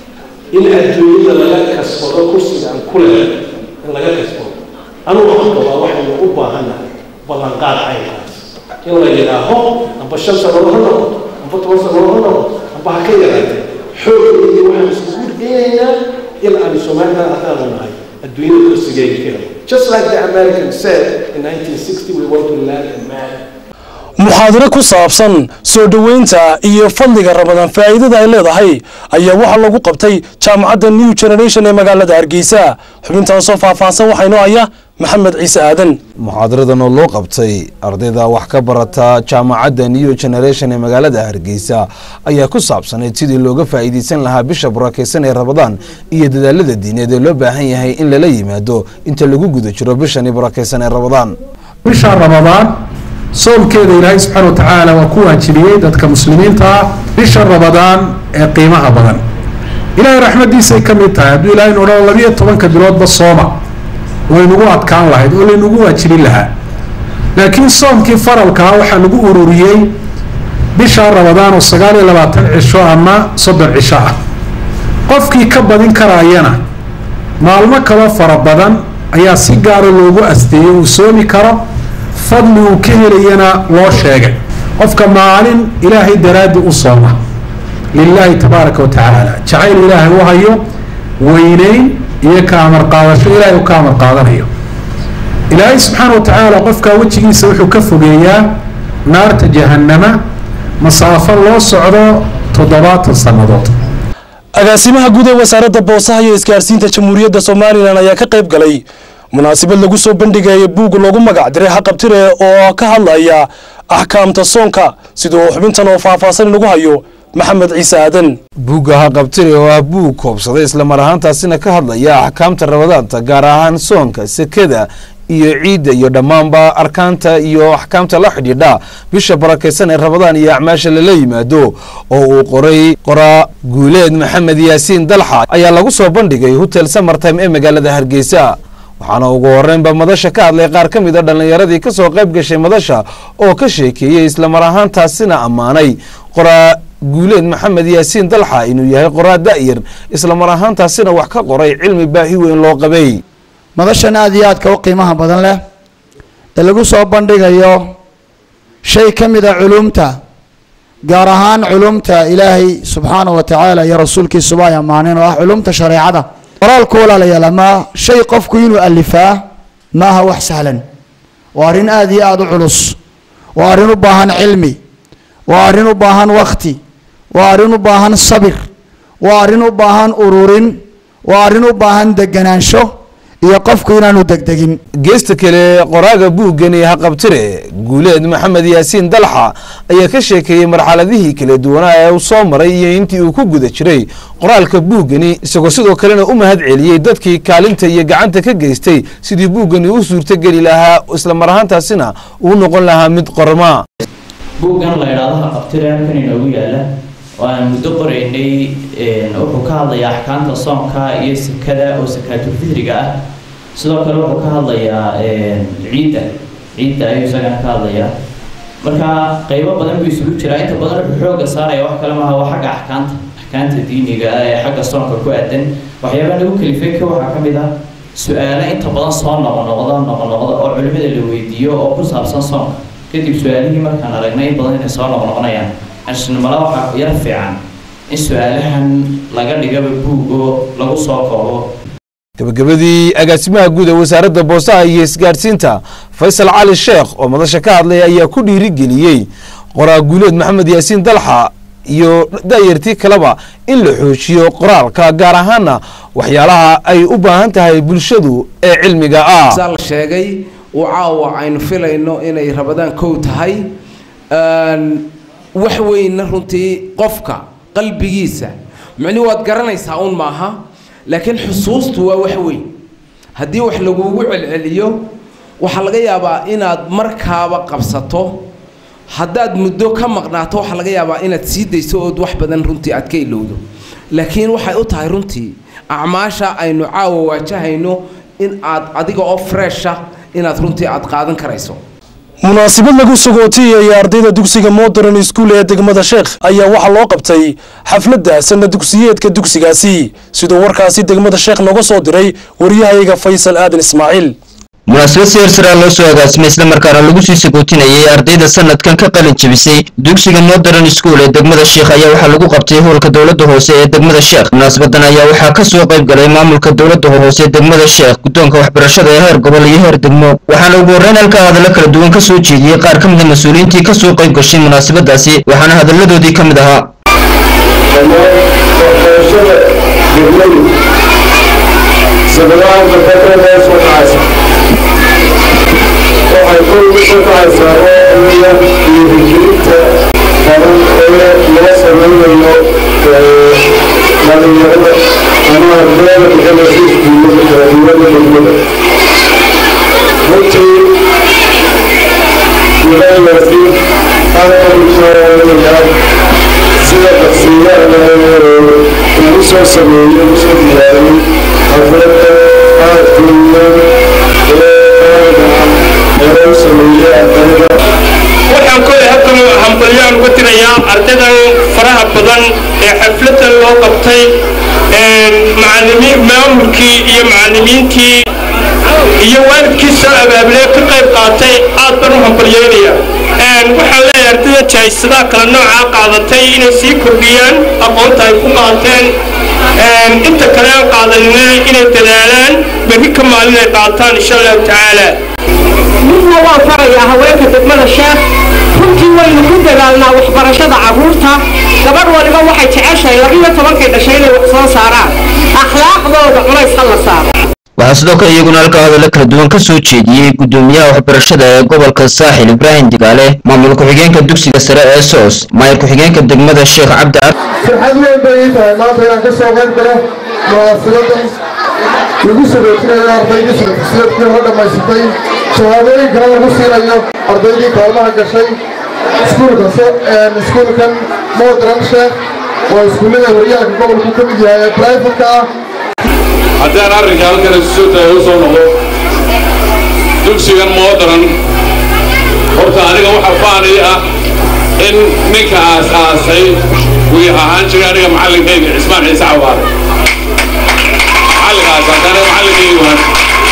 in adduunyada laga kasbado kursiga aan ku leedahay in laga kasbado anugu waxaan qabaa waxaynu u baahannahay ballanqaad caynkaas in la yidhaaho amba shan sannadood ha noqoto amba toban sannadood ha noqoto amba ha ka yaraatee xoog iyo waxaan iskugu daynaynaa in aan somaliland haddaanu nahay adduunyada kursigeega ka helo just like the americans said in 1960 we want to land a man muxaadaro ku saabsan soo dhoweynta iyo fadliga ramadaan faa'iidada ay leedahay ayaa waxaa lagu qabtay jaamacadda new generation ee magaalada hargeysa xubintaasoo faahfaahsan waxaa inoo haya maxamed ciise aadan muxaadaradan oo loo qabtay ardayda wax ka barata jaamacadda new generation ee magaalada hargeysa ayaa ku saabsanayd sidii looga faa'iideysan lahaa bisha barakeysan ee rabadaan iyo dadaalada diineed ee loo baahan yahay in lala yimaado inta lagu guda jiro bishani barakeysan ee rabadaan bisha ramadaan soomkeeda ilaahay subxaana wa tacaala waa ku waajibiyey dadka muslimiinta ah bisha ramadaan ee qiimaha badan ilaahay raxmadiisay ka mid tahay hadduu ilaahay nodhan labiyo tobanka biloodba sooma waynugu adkaan lahayd oo laynugu waajibin lahaa laakiin soomkii faralkaa waxaa lagu ururiyey bisha ramadaan oo sagaal iyo labaatan cisho ama soddon cisho ah qofkii ka badin karaayana maalmo kaloo fara badan ayaa si gaara loogu asteeyey uu soomi karo fadli uu ka helayana loo sheegay qofka maalin ilaahay daraaddi u sooma lilaahi tabaaraka wa tacaala jacayl ilaahay u hayo weyneyn iyo ka amar qaadasho ilaahay u ka amar qaadanayo ilaahay subxaana wa tacaala qofkaa wejigiisa wuxuu ka fogeeyaa naarta jahannama masaafo loo socdo toddobaatan sannadood agaasimaha guud ee wasaaradda boosaha iyo isgaarsiinta jamhuuriyadda somalilan ayaa ka qayb galay munaasabad lagu soo bandhigayo buug loogu magac diray haqabtire oo ka hadlaya axkaamta soonka sidoo xubintan oo faahfaahsan inagu hayo maxamed ciise aadan buugga haqabtire oo ah buug koobsaday islamar ahaantaasina ka hadlaya axkaamta rabadaanta gaar ahaan soonka sekada iyo ciidda iyo dhammaanba arkaanta iyo axkaamta la xidhiidha bisha barakaysan ee rabadaan iyo acmaasha lala yimaado oo uu qoray qoraa guuleed maxamed yaasiin dalxa ayaa lagu soo bandhigay hotel samartime ee magaalada hargeysa waxaana ugu horeynba madasha ka hadlay qaar ka mid a dhallinyaradii ka soo qayb gashay madasha oo ka sheekeeyey islamar ahaantaasina ammaanay qoraa guuleed maxamed yaasiin dalxa inuu yahay qoraa da'yar islamar ahaantaasina wax ka qoray cilmi baahi weyn loo qabay madashan aada iyo aadka u qiimaha badan leh ee lagu soo bandhigayo shay ka mid a culumta gaar ahaan culumta ilaahay subxaana wa tacaala iyo rasuulkiisuba ay ammaaneen oo ah culumta shareecada qoraalku walaalayaal ama shay qofku inuu alifaa ma aha wax sahlan waa arrin aada iyo aada u culus waa arrin u baahan cilmi waa arrin u baahan wakti waa arrin u baahan sabir waa arrin u baahan ururin waa arrin u baahan deganaansho iyo qofku inaanu degdegin geesta kale qoraaga buuggani haqabtire guuleed maxamed yaasiin dalxa ayaa ka sheekeeyey marxaladihii kala duwanaa ee uu soo maray iyo intii uu ku guda jiray qoraalka buuggani isagoo sidoo kalena u mahad celiyey dadkii kaalinta iyo gacanta ka geystay sidii buuggani u suurtogeli lahaa islamar ahaantaasina uu noqon lahaa mid qorma buuggan la idhaahdo haqabtire halkan inoogu yaala oo aan muddo qoraynay wuxuu ka hadlayaa axkaamta soonka iyo sekada oo sakaatulfidriga ah sidoo kale wuxuu ka hadlayaa ciidda ciidda ayuu isagana ka hadlayaa marka qaybo badan buu isugu jiraa inta badan wuxuu xooga saaraya wax kale maaha waa xagga axkaamta axkaamta diiniga ah ee xagga soonka ku aadan waxyaabaha lagu kalifay ka waxaa ka mid ah su-aalo inta badan soo noqonoqda noqonoqda oo culimada la weydiiyo oo ku saabsan soonka kadib su-aalihii markaan aragnay in badan inay soo noqnoqonayaan anshnimala waxaa yar fiican in su-aalahan laga dhigaba buugo lagu soo koobo gabagabadii agaasimaha guud ee wasaaradda boosaha iyo isgaadhsiinta faysal cali sheekh oo madasha ka hadlaya ayaa ku dhiirigeliyey qoraa guuleed maxamed yaasiin dalxa iyo da'yartii kaleba in la xoojiyo qoraalka gaar ahaana waxyaalaha ay u baahan tahay bulshadu ee cilmiga ah sal sheegay uu caawa aynu filayno inay rabadaan kow tahay wax weynna runtii qofka qalbigiisa micnii waad garanaysaa un maaha laakiin xusuustu waa wax weyn haddii wax lagugu celceliyo waxaa laga yaabaa inaad markaaba qabsato haddaad muddo ka maqnaato waxaa laga yaabaa inaad sii dayso ood wax badan runtii aad ka ilowdo laakiin waxay u tahay runtii acmaasha aynu caawa waajahayno in aad adiga oo fresha inaad runtii aad qaadan karayso munaasabad lagu sagootiyaya ardayda dugsiga modern school ee degmada sheekh ayaa waxaa loo qabtay xafladda sana dugsiyeedka dugsigaasi siduu warkaasi degmada sheekh nooga soo diray waryahayaga faysal aadan ismaaciil munaasabad si hersara loo soo agaasimay islamarkaana lagu sii sagootinayay ardayda sanadkan ka qalin jebisay dugsiga modern school ee degmada sheekh ayaa waxaa lagu qabtay howlka dowladda hoose ee degmada sheekh munaasabadan ayaa waxaa ka soo qayb galay maamulka dowladda hoose ee degmada sheekh guddoonka waxbarashada ee heer gobol iyo heer degmo waxaana ugu horreyn halkaa hadallo kala duwan ka soo jeediyey qaar ka mid a mas-uuliyiintii ka soo qayb gashay munaasabadaasi waxaana hadalladoodii ka mid ahaa waxay ku shaqaysaa rooya iyo hirgelinta badan ee loo sameynayo dhalinyarada ama ardayda bixinaysa iskuullada kala duwan ee degmada runtii wilaayadaasi aad usooyaa sida taqsiiyaha ugu soo sameeyey usoo diyaariyey xafladda aadka weyn waxaan koley halkan hambalyaan uga dirayaa ardaydan faraha badan ee xafladan loo qabtay macalimiin maamulkii iyo macalimiintii iyo waalidkii soo abaabulay ka qayb qaatay aad baan u hambalyeynaya waxaan leeyahay ardayda jahaysadaha kale noocaa qaadatay inay sii kordhiyaan aqoonta ay ku qaateen inta kale aan qaadanina inay dadaalaan berri ka maalin ay qaataan insha allahu tacaala midna waa farayaa haweenka degmada sheekh runtii waynu ku dadaalnaa waxbarashada carruurta gabadh waliba waxay jeceshahay labiyo tobankay dhashay inay wax soo saaraan akhlaaqdooda culays ha la saaro waxaa sidoo kale iyaguna halkaa hadallo kala duwan ka soo jeediyey gudoomiyaha waxbarashada ee gobolka saaxil ibraahim digaale maamul ku-xigeenka dugsiga sare ee soos maayir ku-xigeenka degmada sheekh cabdi farxad weyn bay ii tahay maanta inaan ka soo qayb galo munaasibadan lagu sagootinayo ardaydii sanadkii hore dhammaysatay shahaadooyinkana lagu siinayo ardaydii kaalmaha gashay iskuulkan modern sheekh waa iskuullada horyaalka gobolku ka mid yahay ee brivatka ah haddaan arrinka halkan isu soo taagay u soo noqdo dugsigan modern horta aniga waxa faanay ah in ninka aas-aasay wii ahaan jiray aniga macallinkayga cismaan ciise cawaare macallinkaas haddana macallinkaygu han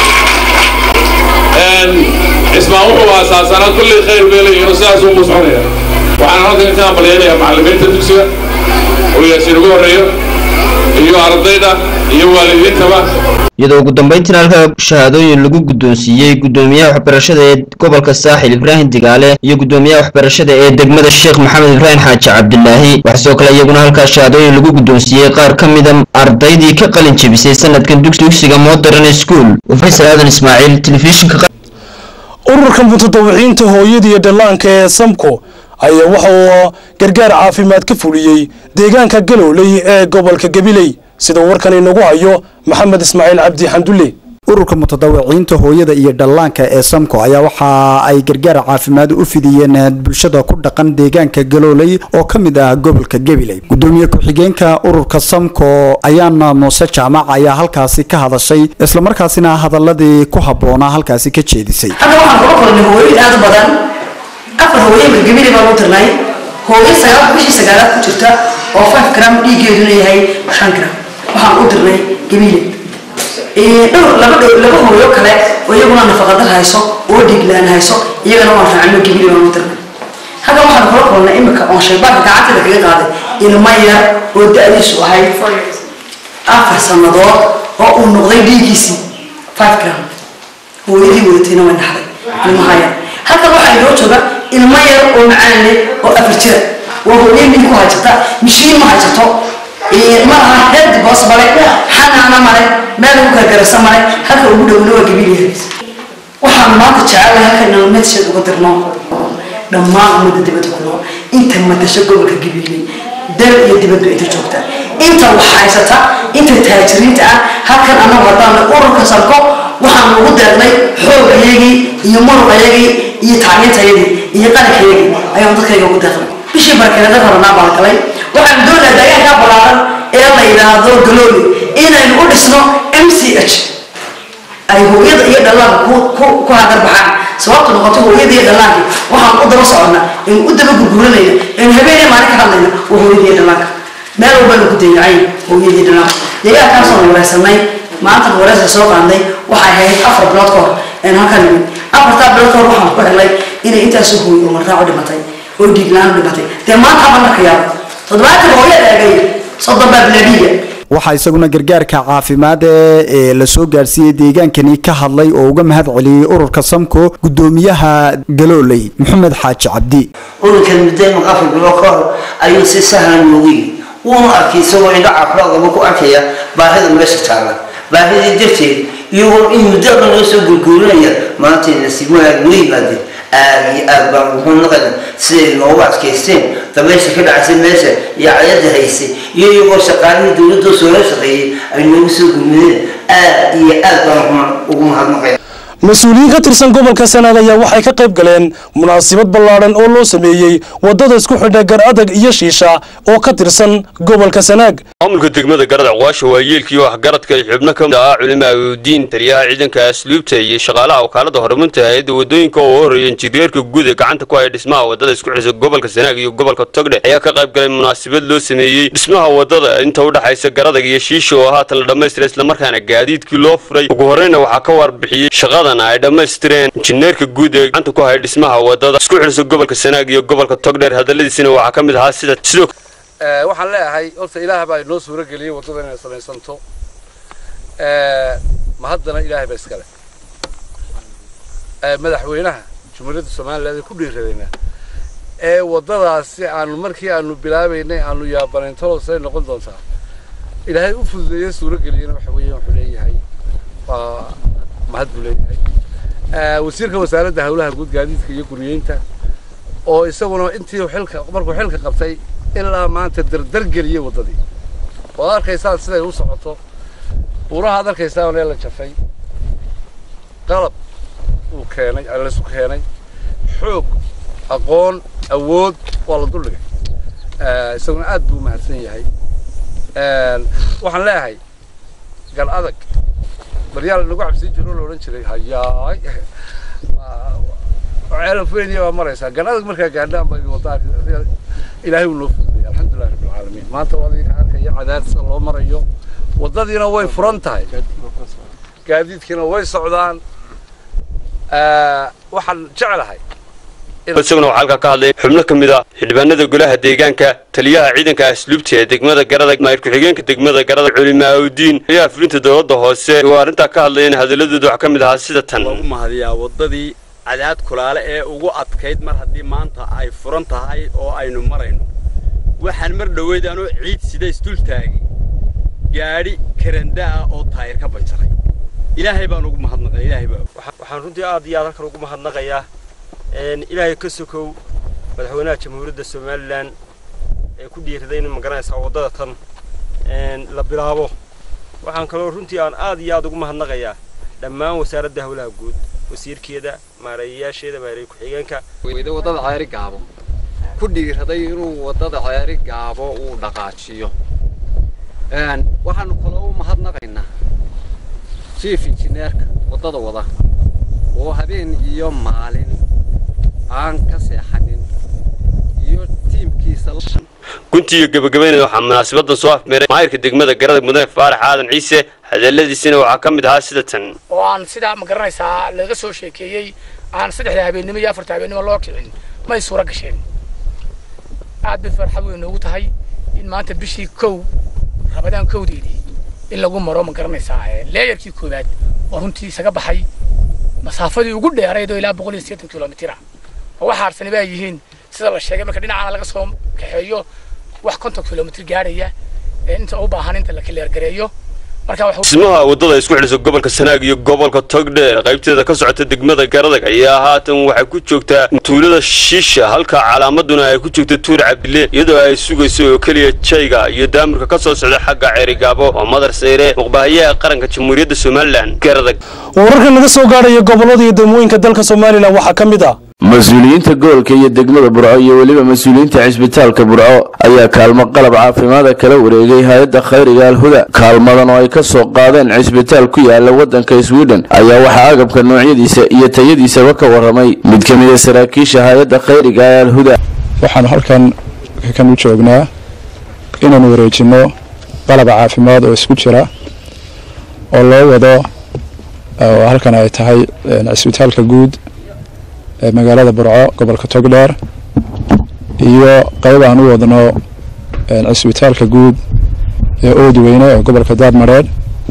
cismaan wuxuu aasaasanaa kulley khayr bay leeyihin sidaas uu soconaya waxaan halkan ka hambalyaynayaa macallimiinta dugsiga oo yaasiin ugu horreeyo iyo ardayda iyo waalidiintaba iyadoo ugu dambeyntiina halkaa shahaadooyin lagu guddoonsiiyey gudoomiyaha waxbarashada ee gobolka saaxil ibraahim digaale iyo gudoomiyaha waxbarashada ee degmada sheekh maxamed ibraahim xaaji cabdilaahi waxaa sidoo kale iyaguna halkaa shahaadooyin lagu guddoonsiiyey qaar ka mida ardaydii ka qalin jebisay sanadkan dugsiga modern school faysal aadan ismaaciil telefishinka ururka mutadawiciinta hooyada iyo dhallaanka ee samko ayaa waxa uu gargaar caafimaad ka fuliyey deegaanka galowley ee gobolka gabiley sida warkan inagu hayo maxamed ismaaciil cabdi xamdulle ururka mutadawiciinta hooyada iyo dhallaanka ee samko ayaa waxa ay gargaar caafimaad u fidiyeen bulshada ku dhaqan deegaanka galooley oo ka mid ah gobolka gabiley gudoomiye ku-xigeenka ururka samko ayaana muuse jaamac ayaa halkaasi ka hadashay islamarkaasina hadaladii ku habboonaa halkaasi ka jeedisay hadda waxaan kula kulnay hooyoyin aad u badan afar hooyinka gabili baan u dirnay hooyo sagaal bishii sagaalaad ku jirta oo five gram dhiigeeduna yahay shan gram waxaan u dirnay gabile dhowr laba dhow laba hooyo kale oo iyaguna nafaqadar hayso oo dhiiglaan hayso iyagana waan raacino gabili baan u dirnay hadda waxaan kula kulnay imika oon shaybaanka gacanteeda kaga qaaday ilmo yar oo da-diisu ahayd afar sannadood oo uu noqday dhiigiisii five gram hooyadii wadatayna way naxday ilmaha yar halkan waxaa inoo jooga ilmo yar oo macaan leh oo afar jira waa hooyo nin ku haysata mishiin ma haysato ma laha head boos male xanaana male meel lagu gargarasa male halka ugu dhowna waa gabiil yahay waxaan maanta jecelahay halka inaan medsheed uga dirno dhammaan ummadda dibadda ku nool inta matasho gobolka gabiiley dal iyo dibadba inta joogta inta wax haysata inta taajiriinta ah halkan annagu haddaana ururka salko waxaan ugu deeqnay xoogayagii iyo muruqayagii iyo taageertayadii iyo qarankayagii ayaan dadkayga ugu deeqnay bishii barkeeda horanaa baan galay waxaan doonayaa deegaanka ballaaran ee la yidhaahdo galooli inaynu u dhisno m c h ay hooyada iyo dhallaanka ku ku ku hagar baxaan sababta noqotay hooyada iyo dhallaankii waxaan u daba soconnaa in u daba gurguranayna in habeenay maalin ka hadlayna waa hooyada iyo dhallaanka meel walbana ku dayacay hooyada iyo dhallaanka deegaankaasoo wareysanay maanta wareysa soo qaadnay waxay ahayd afar bilood ka hor een halkan nimid afartaa bilood ka hor waxaan ku helnay inay intaasoo hooyo oo marraac u dhimatay oo dhiig la-aan u dhimatay dee maanta haba marka yaabo toddobaatan hooyada eegay soddon baa bilaadhiya waxaa isaguna gargaarka caafimaad ee ee la soo gaarsiiyey deegaankani ka hadlay oo uga mahad celiyey ururka samko gudoomiyaha galooley maxamed xaaji cabdi ururkan muddaymaka afar bilood ka hor ayuu si sahlan noogu yimi wuuna arkay isagoo indho caafimaadaba ku arkaya baahida meesha taalla baahidii darteed iyagoo in muddo dhan loo soo gurguurinaya maanta nasiib wanaag noo yimaadeen aad iyo aad baan ugu naqana siday noogu adkaysteen dabaysha ka dhacaysay meesha iyo cayada haysay iyo iyagoo shaqaalihii dowladda soo la shaqeeyey ay noogu soo gurmideen aad iyo aad baan ugu mahadnaqaya mas-uuliyiin ka tirsan gobolka sanaag ayaa waxay ka qayb galeen munaasabad ballaadhan oo loo sameeyey waddada isku xidha gar adag iyo shiisha oo ka tirsan gobolka sanaag maamulka degmada garada cuwaasha waa yeelkii waxgaradka ay xubno ka mid ah culimaa udiin taliyaha ciidanka asluubta iyo shaqaalaha wakaalada horumarinta hay-adda wadooyinka oo horeeya injineerka guud ee gacanta ku haya dhismaha wadada isku xidhisa gobolka sanaag iyo gobolka togdhe ayaa ka qayb galay munaasabad loo sameeyey dhismaha wadada inta u dhexaysa garadag iyo shiisha oo haatan la dhammaystira islamarkaana gaadiidkii loo furay ugu horreyna waxaa ka warbixiyey shaqada ay dhammaystireen injineerka guud ee gacanta ku haya dhismaha wadada isku xidhisa gobolka sanaag iyo gobolka togdheer hadaladiisina waxaa ka mid ahaa sida sidoo waxaan leeyahay horta ilaah baa inoo suuro geliyey waddada inay samaysanto ma haddana ilaahay baa iskale madaxweynaha jumhuuriyadda somaliland ee ku dhiiradayna ee waddadaasi aanu markii aanu bilaabaynay aanu yaabanayn tolosay noqon doontaa ilaahay u fududeeyey suuro geliyena waxa weeye wuxuu leeyahay waa mahad buu leeyahay wasiirka wasaaradda howlaha guud gaadiidka iyo guriyeynta oo isaguna intii xilka markuu xilka qabtay ilaa maanta dardar geliyey waddadii waad arkaysaan siday u socoto buuraha ad arkaysaan ee la jafay qalab uu keenay laysu keenay xoog aqoon awood waa la duldhigay isaguna aad buu mahadsan yahay waxaan leeyahay gal adag baryaal nagu cabsiin jiro la odhan jiray hayaay ceelaf weyn baa maraysaa gal adag markaa gaadhaan baa wadaa ilaahay uu noo fududey alxamdulillahi rabbil caalamiin maanta waa adiga arkaya cadaadisa loo marayo waddadiina way furan tahay gaadiidkiina way socdaan waxaan jeclahay isaguna waxaa halkaa ka hadlay xubno ka mid ah xildhibaanada golaha deegaanka taliyaha ciidanka asluubta ee degmada garada maayir ku-xigeenka degmada garada culimaa udiin taliyaha fulinta dowladda hoose oo arrintaa ka hadlayeen hadaladooda waxaa ka mid ahaa sida tan ugu mahadiyaa waddadii cadaad kulaale ee ugu adkayd mar haddii maanta ay furan tahay oo aynu marayno waxaan mar dhoweyd anoo ciid sida isdul taagay gaadhi karanda ah oo taayir ka banjaray ilaahay baan ugu mahadnaqay ilaahay baa waxaan runtii aad iyo aad halkan ugu mahadnaqayaa ilaahay ka sokow madaxweynaha jamhuuriyadda somalilan ee ku dhiiraday inuu magaranaysaa waddada tan la bilaabo waxaan kaloo runtii aan aad iyo aad ugu mahadnaqayaa dhammaan wasaaradda howlaha guud wasiirkeeda maareeyayaasheeda maareey ku-xigeenka weyda waddada ceeri gaabo ku dhiiraday inuu waddada ceeri gaabo uu dhaqaajiyo waxaanu kaloo u mahadnaqaynaa chief injineerka waddada wada oo habeen iyo maalin aan ka seexanin iyo tiimkiisa gunti iyo gabagabaynaya waxaa munaasabadan soo afmeeray maayirka degmada garada mudane faarax aadan ciise hadaladiisina waxaa ka mid ahaa sida tan oo aan sidaa ma garanaysaa laga soo sheekeeyey aan saddexda habeennimo iyo afarta habeennimo loo kicin may suura gasheen aad bay farxad weyn noogu tahay in maanta bishii kow rabadaan kowdeedii in lagu maro ma garanaysaa leeyarkii koowaad oo runtii isaga baxay masaafadii ugu dheerayd oo ilaa boqol iyo siddeetan kilomitira oo waxa harsani baa yihiin sida la sheegay marka dhinacana laga soo kaxeeyo wax konton kilomitir gaadhaya inta u baahan inta la kaleergareeyo marka wax dhismaha wadada isku xidhisa gobolka sanaag iyo gobolka togdheer qaybteeda ka socota degmada garadag ayaa haatan waxay ku joogtaa tuulada shiisha halka calaamaduna ay ku joogta tuur cabdile iyadoo ay sugayso oo keliya jayga iyo daamirka ka soo socda xagga ceerigaabo oo madar sayre muqbaahiyaha qaranka jamhuuriyadda somalilan garadag wararka naga soo gaadhaya gobolada iyo degmooyinka dalka somalilan waxaa ka mid ah mas-uuliyiinta gobolka iyo degmada burco iyo weliba mas-uuliyiinta cisbitaalka burco ayaa kaalmo qalab caafimaada kala wareegay hay-adda khayriga alhuda kaalmadan oo ay ka soo qaadeen cisbitaal ku yaala waddanka sweden ayaa waxaa agabka noocyadiisa iyo tayadiisaba ka waramay mid ka mid a saraakiisha hay-adda khayriga ee alhuda waxaanu halkan kan u joognaa inaanu wareejinno qalab caafimaad oo isku jira oo loo wado oo halkan ay tahay cisbitaalka guud ee magaalada burco gobolka togdheer iyo qayb aan u wadno cisbitaalka guud ee oodweyne ee gobolka daadmareed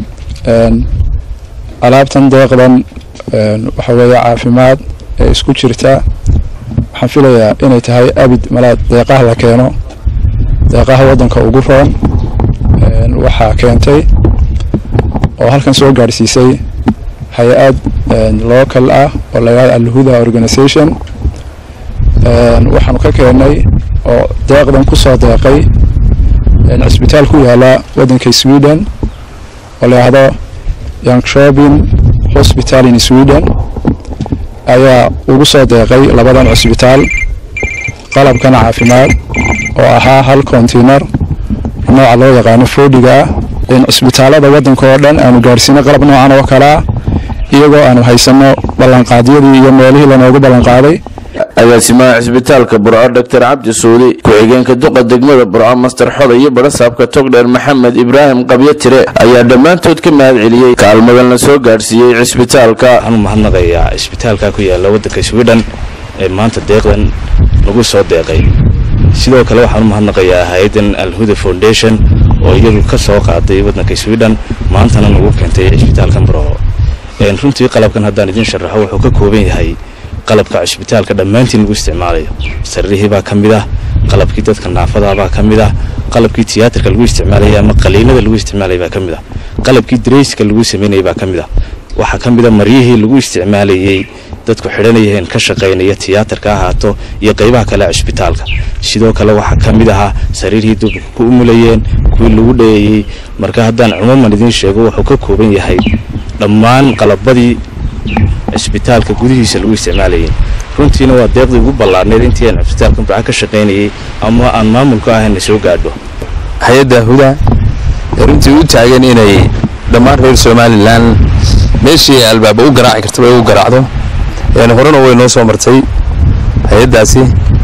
alaabtan deeqdan waxa weeye caafimaad ee isku jirta waxaan filayaa inay tahay abid malaa deeqaha la keeno deeqaha waddanka ugu roon waxaa keentay oo halkan soo gaadhsiisay hay-ad local ah oo la yidhahdo alhuda organization waxaanu ka keennay oo deeqdan ku soo deeqay cisbitaal ku yaala waddanka sweden oo la yidhahdo youngshobin hospital in sweden ayaa ugu soo deeqay labadan cisbitaal qalabkan caafimaad oo ahaa hal container nooca loo yaqaano foodhiga ah cisbitaalada waddanka oo dhan aanu gaadhsiino qalab noocan oo kale ah iyagoo aanu haysano ballanqaadyadii iyo meelihii lanoogu ballanqaaday agaasimaha cisbitaalka burco doctor cabdi suudi ku-xigeenka duqa degmada burco master xoda iyo barasaabka togdheer maxamed ibraahim qabyo tire ayaa dhammaantood ka mahad celiyey kaalmadan la soo gaadhsiiyey cisbitaalka waxaan u mahadnaqayaa cisbitaalka ku yaala waddanka sweden ee maanta deeqdan lagu soo deeqay sidoo kale waxaan u mahadnaqayaa hay-addan alhuda foundation oo iyadu ka soo qaaday waddanka sweden maantana nagu keentay cisbitaalkan burco runtii qalabkan haddaan idiin sharaxo wuxuu ka kooban yahay qalabka cisbitaalka dhammaantiin lagu isticmaalayo sariirihii baa ka mid ah qalabkii dadka naafada baa ka mid ah qalabkii tiyaatarka lagu isticmaalayay ama qaliinada lagu isticmaalayay baa ka mid ah qalabkii dareyska lagu samaynayay baa ka mid ah waxaa ka mid a maryihii lagu isticmaalayay dadku xidhanayeen ka shaqaynaya tiyaatarka ahaato iyo qaybaha kale cisbitaalka sidoo kale waxaa ka mid ahaa sariirhii dumarka ku umulayeen kuwii lagu dheeeyey marka haddaan cumuuman idiin sheego wuxuu ka kooban yahay dhammaan qalabadii cisbitaalka gudihiisa lagu isticmaalayay runtiina waa deeqdii ugu ballaarneed intii aan cisbitaalka burca ka shaqaynayay ama aan maamulka ahayna soo gaadho hay-adda huda ee runtii u taagan inay dhammaan reer somalilan meeshii albaaba u garaaci kartaba ay u garaacdo horena way noo soo martay hay-addaasi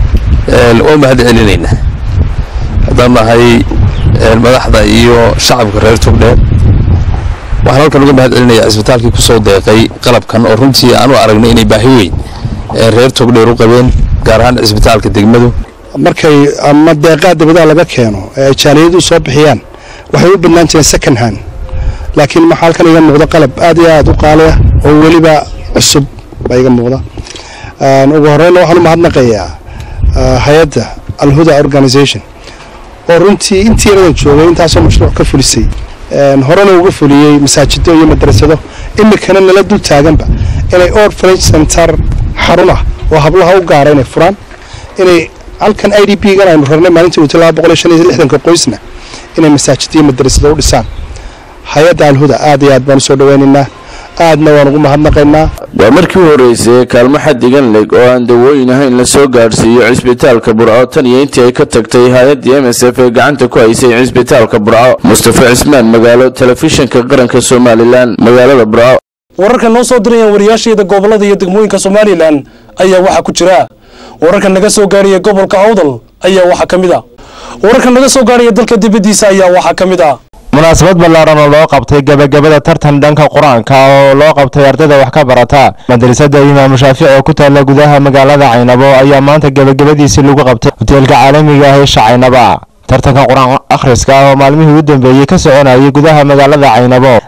oo mahad celinayna haddaan nahay madaxda iyo shacabka reer togdheer waxaan halkan uga mahad celinaya cisbitaalkii ku soo deeqay qalabkan oo runtii aan u aragnay inay baahi weyn ee reer togdheer u qabeen gaar ahaan cisbitaalka degmadu markay ama deeqaa dibadaha laga keeno ee ay jaaliyadu soo bixiyaan waxay u badnaan jireen second hand laakiin waxaa halkan iga muuqda qalab aad iyo aad u qaali ah oo weliba cusub baa iga muuqda ugu horeyna waxaan u mahadnaqayaa hay-adda alhuda organization oo runtii intii yaradan joogay intaasoo mashruuc ka fulisay horena uga fuliyey masaajido iyo madrasado imikana nala dul taaganba inay orphanage center xarun ah oo hablaha u gaara inay furaan inay halkan i d p gan aynu rarnay maalintii uu laba boqol iyo shan iyo lixdanka qoysna inay masaajido iyo madrasado u dhisaan hay-adda alhuda aad iyo aad baan usoo dhaweynaynaa aadna waan ugu mahadnaqaynaa waa markii u horreysay ee kaalmo xadigan leg oo aan dawooyin ahayn la soo gaadhsiiyo cisbitaalka burco tan iyo intii ay ka tagtay hay-addii m s f ee gacanta ku haysay cisbitaalka burco mustafa cismaan magaalo telefishinka qaranka somalilan magaalada burco wararka noo soo dirayaan wariyaasheeda gobolada iyo degmooyinka somalilan ayaa waxaa ku jira wararka naga soo gaadhaya gobolka awdal ayaa waxaa ka mid ah wararka naga soo gaadhaya dalka dibaddiisa ayaa waxaa ka mid ah munaasabad ballaaran oo loo qabtay gebagabada tartan dhanka qur-aanka oo loo qabtay ardayda wax ka barata madrasada imaamu shaafici oo ku taalla gudaha magaalada caynabo ayaa maanta gebagabadiisii lagu qabtay hoteelka caalamiga ah ee shacaynaba tartanka qur-aan akhriska ah oo maalmihii u dambeeyey ka soconayay gudaha magaalada caynabo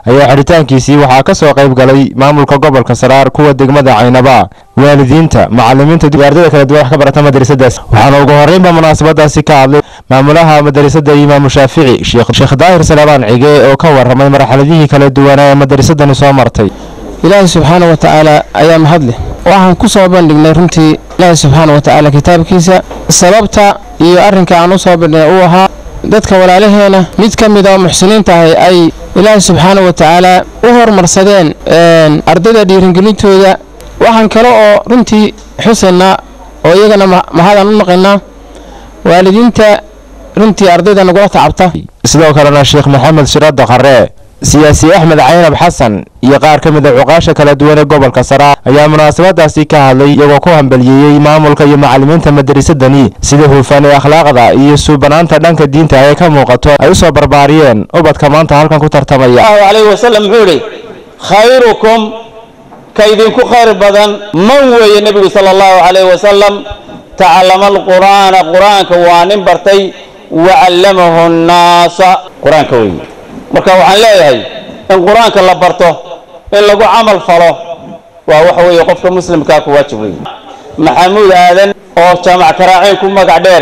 ayaa xidhitaankiisii waxaa ka soo qayb galay maamulka gobolka saraar kuwa degmada caynaba waalidiinta macalimiinta iyo ardayda kala duwan wax ka barata madrasadaas waxaana ugu horreynba munaasabadaasi ka hadlay maamulaha madrasada imaamu shaafici sheekh daahir salebaan cige oo ka warramay marxaladihii kala duwanaa ee madrasadani soo martay ilaahay subxaana wa tacaala ayaa mahad leh waxaan ku soo bandhignay runtii ilaahay subxaana wa tacaala kitaabkiisa sababta iyo arrinka aan u soo bandhignay uu ahaa dadka walaalaheena mid ka mid oo muxsiniinta ahay ay ilaahay subxaana wa tacaala u horumarsadeen ardayda dhiiringelintooda waxaan kale oo runtii xusaynaa oo iyagana mahadaan u naqaynaa waalidiinta runtii ardayda nagula tacabta sidoo kalena sheekh maxamed shirada khare siyaasi axmed caynab xasan iyo qaar ka mid a cuqaasha kala duwan ee gobolka saraar ayaa munaasabadaasi ka hadlay iyagoo ku hambaliyeeyey maamulka iyo macalimiinta madrasadani sida hufan ee akhlaaqda iyo suubanaanta dhanka diinta ee ka muuqato ay u soo barbaariyeen ubadka maanta halkan ku tartamaya alayhi wasallam wuxuu yidhi khayrukum ka idinku khayr badan man weeye nebigu sala allahu calayhi wasalam tacallama alqur'aana qur'aanka waa nin bartay wacallamahu nnaasa qur-aanka weeye marka waxaan leeyahay in qur-aanka la barto in lagu camal falo waa waxa weeye qofka muslimkaa ku waajib weeye maxamuud aadan oo jaamac karaaciin ku magac dheer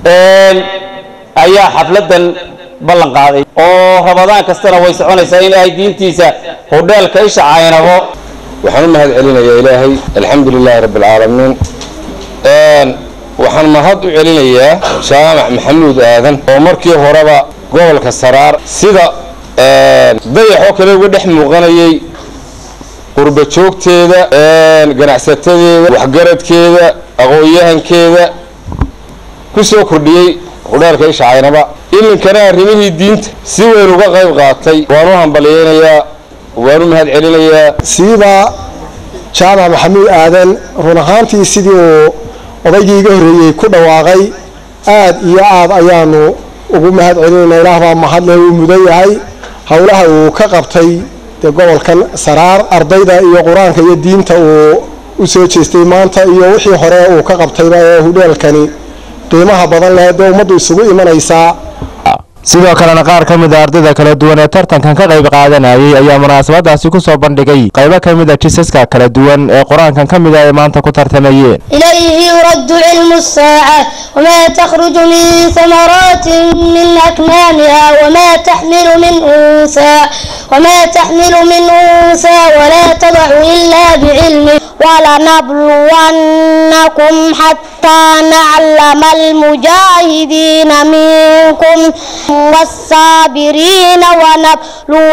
ayaa xafladdan ballan qaaday oo rabadaan kastana way soconaysaa in ay diintiisa hudheelka isha caynabo waxaan u mahad celinayaa ilaahay alxamdu lilaahi rabbi alcaalamiin waxaan mahad u celinayaa jaamac maxamuud aadan oo markii horeba gobolka saraar sida dayaxoo kale uga dhex muuqanayay qurba joogteeda ganacsatadeeda waxgaradkeeda aqoon-yahankeeda ku soo kordhiyey hudheelka isha caynaba iminkana arrimihii diinta si weyn uga qayb qaatay waan u hambalyeynayaa waan u mahad celinayaa siiba jaamac maxamuud aadan run ahaantii sidii uu odaygii iga horreeyey ku dhawaaqay aad iyo aad ayaanu ugu mahad celinayna ilaah baa mahadleh uu mudan yahay howlaha uu ka qabtay dee gobolkan saraar ardayda iyo qur-aanka iyo diinta uu u soo jeestay maanta iyo wixii hore uu ka qabtayba ee hudheelkani qiimaha badan leh dee ummaddu isugu imanaysaa sidoo kalena qaar ka mid a ardayda kala duwan ee tartankan ka qayb qaadanayay ayaa munaasabadaasi ku soo bandhigay qaybo ka mid a jisaska kala duwan ee qur-aankan ka mid a ay maanta ku tartamayeen إليه يرد علم الساعة وما تخرج من ثمرات من أكمامها وما تحمل من أنثى وما تحمل من أنثى ولا تضع إلا بعلمه ولنبلونكم حتى نعلم المجاهدين منكم والصابرين ونبلو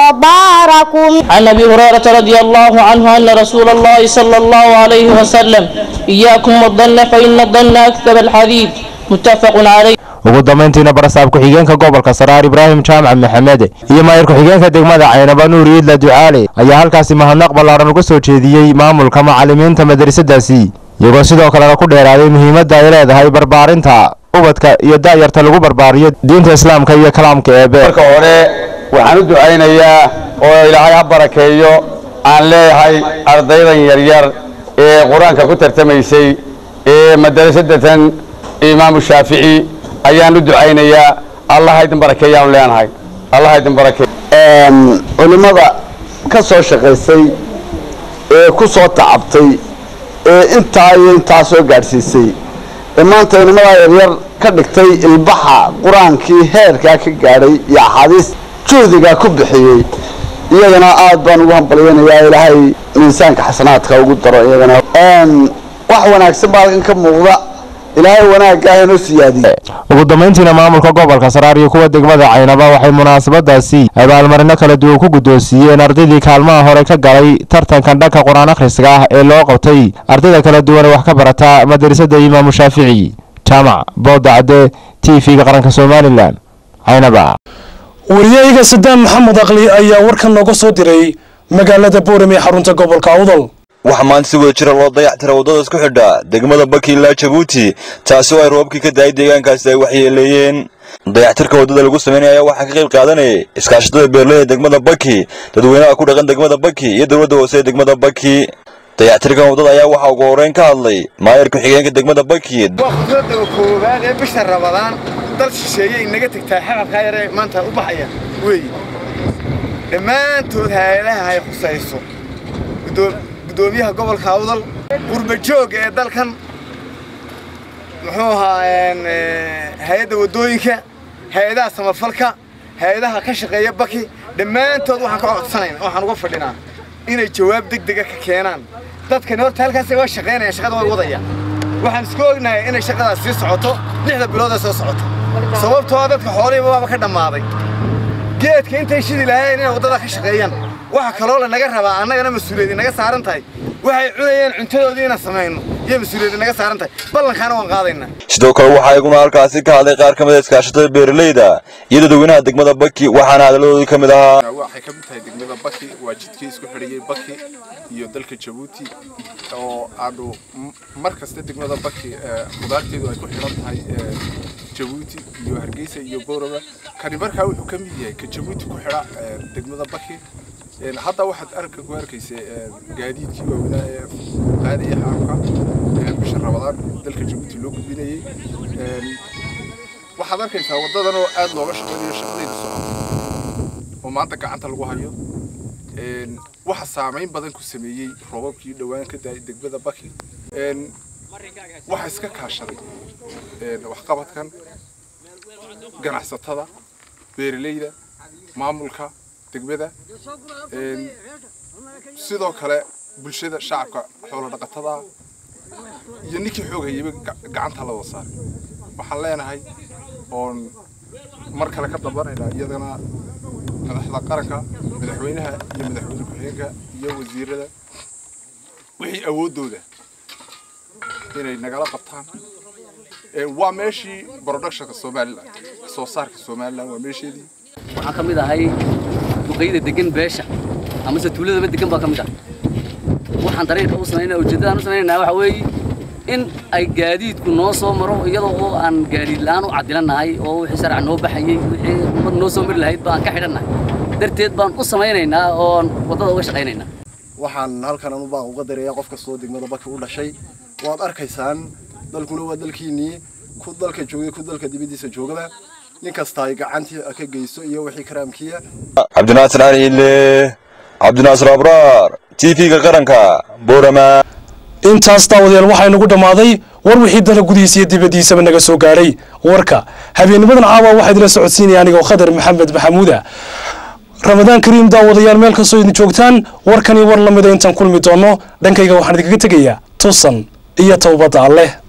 أخباركم عن ابي هريره رضي الله عنه ان رسول الله صلى الله عليه وسلم اياكم والظن فان الظن اكذب الحديث متفق عليه ugu dambayntiina barasaab ku-xigeenka gobolka saraar ibraahim jaamac maxamed iyo maayir ku-xigeenka degmada caynaba nuur iidla ducaale ayaa halkaasi mahadnaq ballaaran uga soo jeediyey maamulka macalimiinta madrasadaasi iyagoo sidoo kalena ku dheeraaday muhiimadda ay leedahay barbaarinta ubadka iyo da'yarta lagu barbaariyo diinta islaamka iyo kalaamka eebe marka hore waxaan u ducaynayaa oo ilaahay ha barakeeyo aan leeyahay ardaydan yaryar ee qur-aanka ku tartamaysay ee madrasadatan imaamu shaafici ayaan u ducaynayaa allah ha idin barakeeyaanu leenahay allah ha idin barakeeyo culimmada ka soo shaqaysay ee ku soo tacabtay ee intaa iyo intaa soo gaadhsiisay ee maanta culimmadaa yaryar ka dhigtay ilbaxa qur-aankii heerkaa ka gaadhay iyo axaadiis juhdigaa ku bixiyey iyagana aad baan ugu hambalyaynayaa ilaahay miisaanka xasanaadka ugu daro iyagana wax wanaagsan baa halkan ka muuqda ilaahay wanaagga ah inoo siyaadiye ugu dambayntiina maamulka gobolka saraar iyo kuwa degmada caynaba waxay munaasabadaasi abaalmarino kala duwan ku guddoonsiiyeen ardaydii kaalmaha hore ka galay tartankan dhanka qur-aan akhriska ah ee loo qabtay ardayda kala duwan ee wax ka barata madrasada imaamu shaafici jaamac boodacde t v-ga qaranka somalilan caynaba wariyahayga sadaan maxamed aqli ayaa warkan nooga soo diray magaalada boorame ee xarunta gobolka awdal waxaa maanta si wada jira loo dayactira waddada isku xidha degmada baki ilaa jabuuti taasi oo ay roobabkii ka daayay deegaankaasi ay waxyeeleeyeen dayactirka waddada lagu sameynaya ayaa waxaa ka qayb qaadanayay iskaashatada beerleyda degmada baki dadweynaha ku dhaqan degmada baki iyo dowladda hoose ee degmada baki dayactirkan waddada ayaa waxaa ugu horreyn ka hadlay maayar ku-xigeenka degmada baki waqtiyada koowaad ee bisha rabadaan dal shisheeye inaga tegtaa xababkaa yaree maanta u baxaya weeye dhammaantood hay-adaha ay khusayso guddoomiyaha gobolka awdal qurba joogga ee dalkan muxuu ahaa hay-adda waddooyinka hay-adaha samafalka hay-adaha ka shaqeeya baki dhammaantood waxaan ka codsanayn waxaan uga fadhinaa inay jawaab deg dega ka keenaan dadkani horta halkaas waa shaqaynayaan shaqada way wadayaan waxaan isku ognahay inay shaqadaas sii socoto lixda bilood ee soo socoto sababtoo ah dadka xoolihiiba waaba ka dhammaaday geedka intay shidi lahayn inay waddada ka shaqeeyaan waxa kaloo lanaga rabaa annagana mas-uuliyad inaga saaran tahay waxay cunayeen cuntadoodii inaan samayno iyo mas-uuliyad inaga saaran tahay ballankaana waan qaadaynaa sidoo kale waxaa iguna halkaasi ka hadlay qaar ka mid a iskaashatada beeralayda iyo dadweynaha degmada baki waxaana hadaladoodii ka mid ahaa waxay ka mid tahay degmada baki waa jidkii isku xidhayay baki iyo dalka jabuuti oo aanu mar kasta degmada baki khudaarteedu ay ku xidhan tahay jabuuti iyo hargeysa iyo booraba kani markaa wuxuu ka mid yahay ka jabuuti ku xidha degmada baki hadda waxaad arka ku arkaysa gaadiidkii waaweynaa ee qaadaya xaamka bisha rabadaan dalka jabuuti loo gudbinayay waxaad arkaysaa waddadan oo aad looga shaqeynayo shaqadayda socoto oo maanta gacanta lagu hayo waxa saamayn badan ku sameeyey roobabkii dhowaan ka daayay degmada baki waxa iska kaashaday waxqabadkan ganacsatada beeralayda maamulka degmada sidoo kale bulshada shacabka xoolo dhaqatada iyo ninkii xoog hayayba gacanta la wada saaray waxaan leenahay oon mar kale ka dambanaynaa iyadana madaxda qaranka madaxweynaha iyo madaxweyne ku-xigeenka iyo wasiirada wixii awooddooda inay nagala qabtaan waa meeshii productionka somalilan soo saarka somalilan waa meesheedii waxaan ka mid ahay duqeyda degan beesha amase tuuladaba degan baa ka mid ah waxaan dariiqa u samaynaa ujeeddadaan u samaynaynaa waxa weeye in ay gaadiidku noo soo maro iyadoo oo aan gaadiid la'aan u cadilannahay oo wixii sharci noo baxayey wixii ummad noo soo mari lahayd baan ka xidhannahay darteed baan u samaynaynaa oon waddada uga shaqaynaynaa waxaan halkan anu baan uga dareeyaa qof kastoo degmada baki u dhashay waad arkaysaan dalkuna waa dalkiinnii ku dalka joogay ku dalka dibaddiisa joogaba nin kasta ay gacantii ka geyso iyo wixii karaamkiya cabdinaasir caliile cabdinaasir abraar t v-ga qaranka boorama intaas daawadayaal waxaa inagu dhammaaday war wixii dala gudihiisa iyo dibaddiisaba naga soo gaadhay warka habeennimadan caawa waxaa idila socodsiinaya anigoo khadar maxamed maxamuuda ramadaan kariim daawadayaal meel kastoo idin joogtaan warkani war lamida intaan kulmi doono dhankayga waxaan idinkaga tegayaa tusan iyo towbadda alleh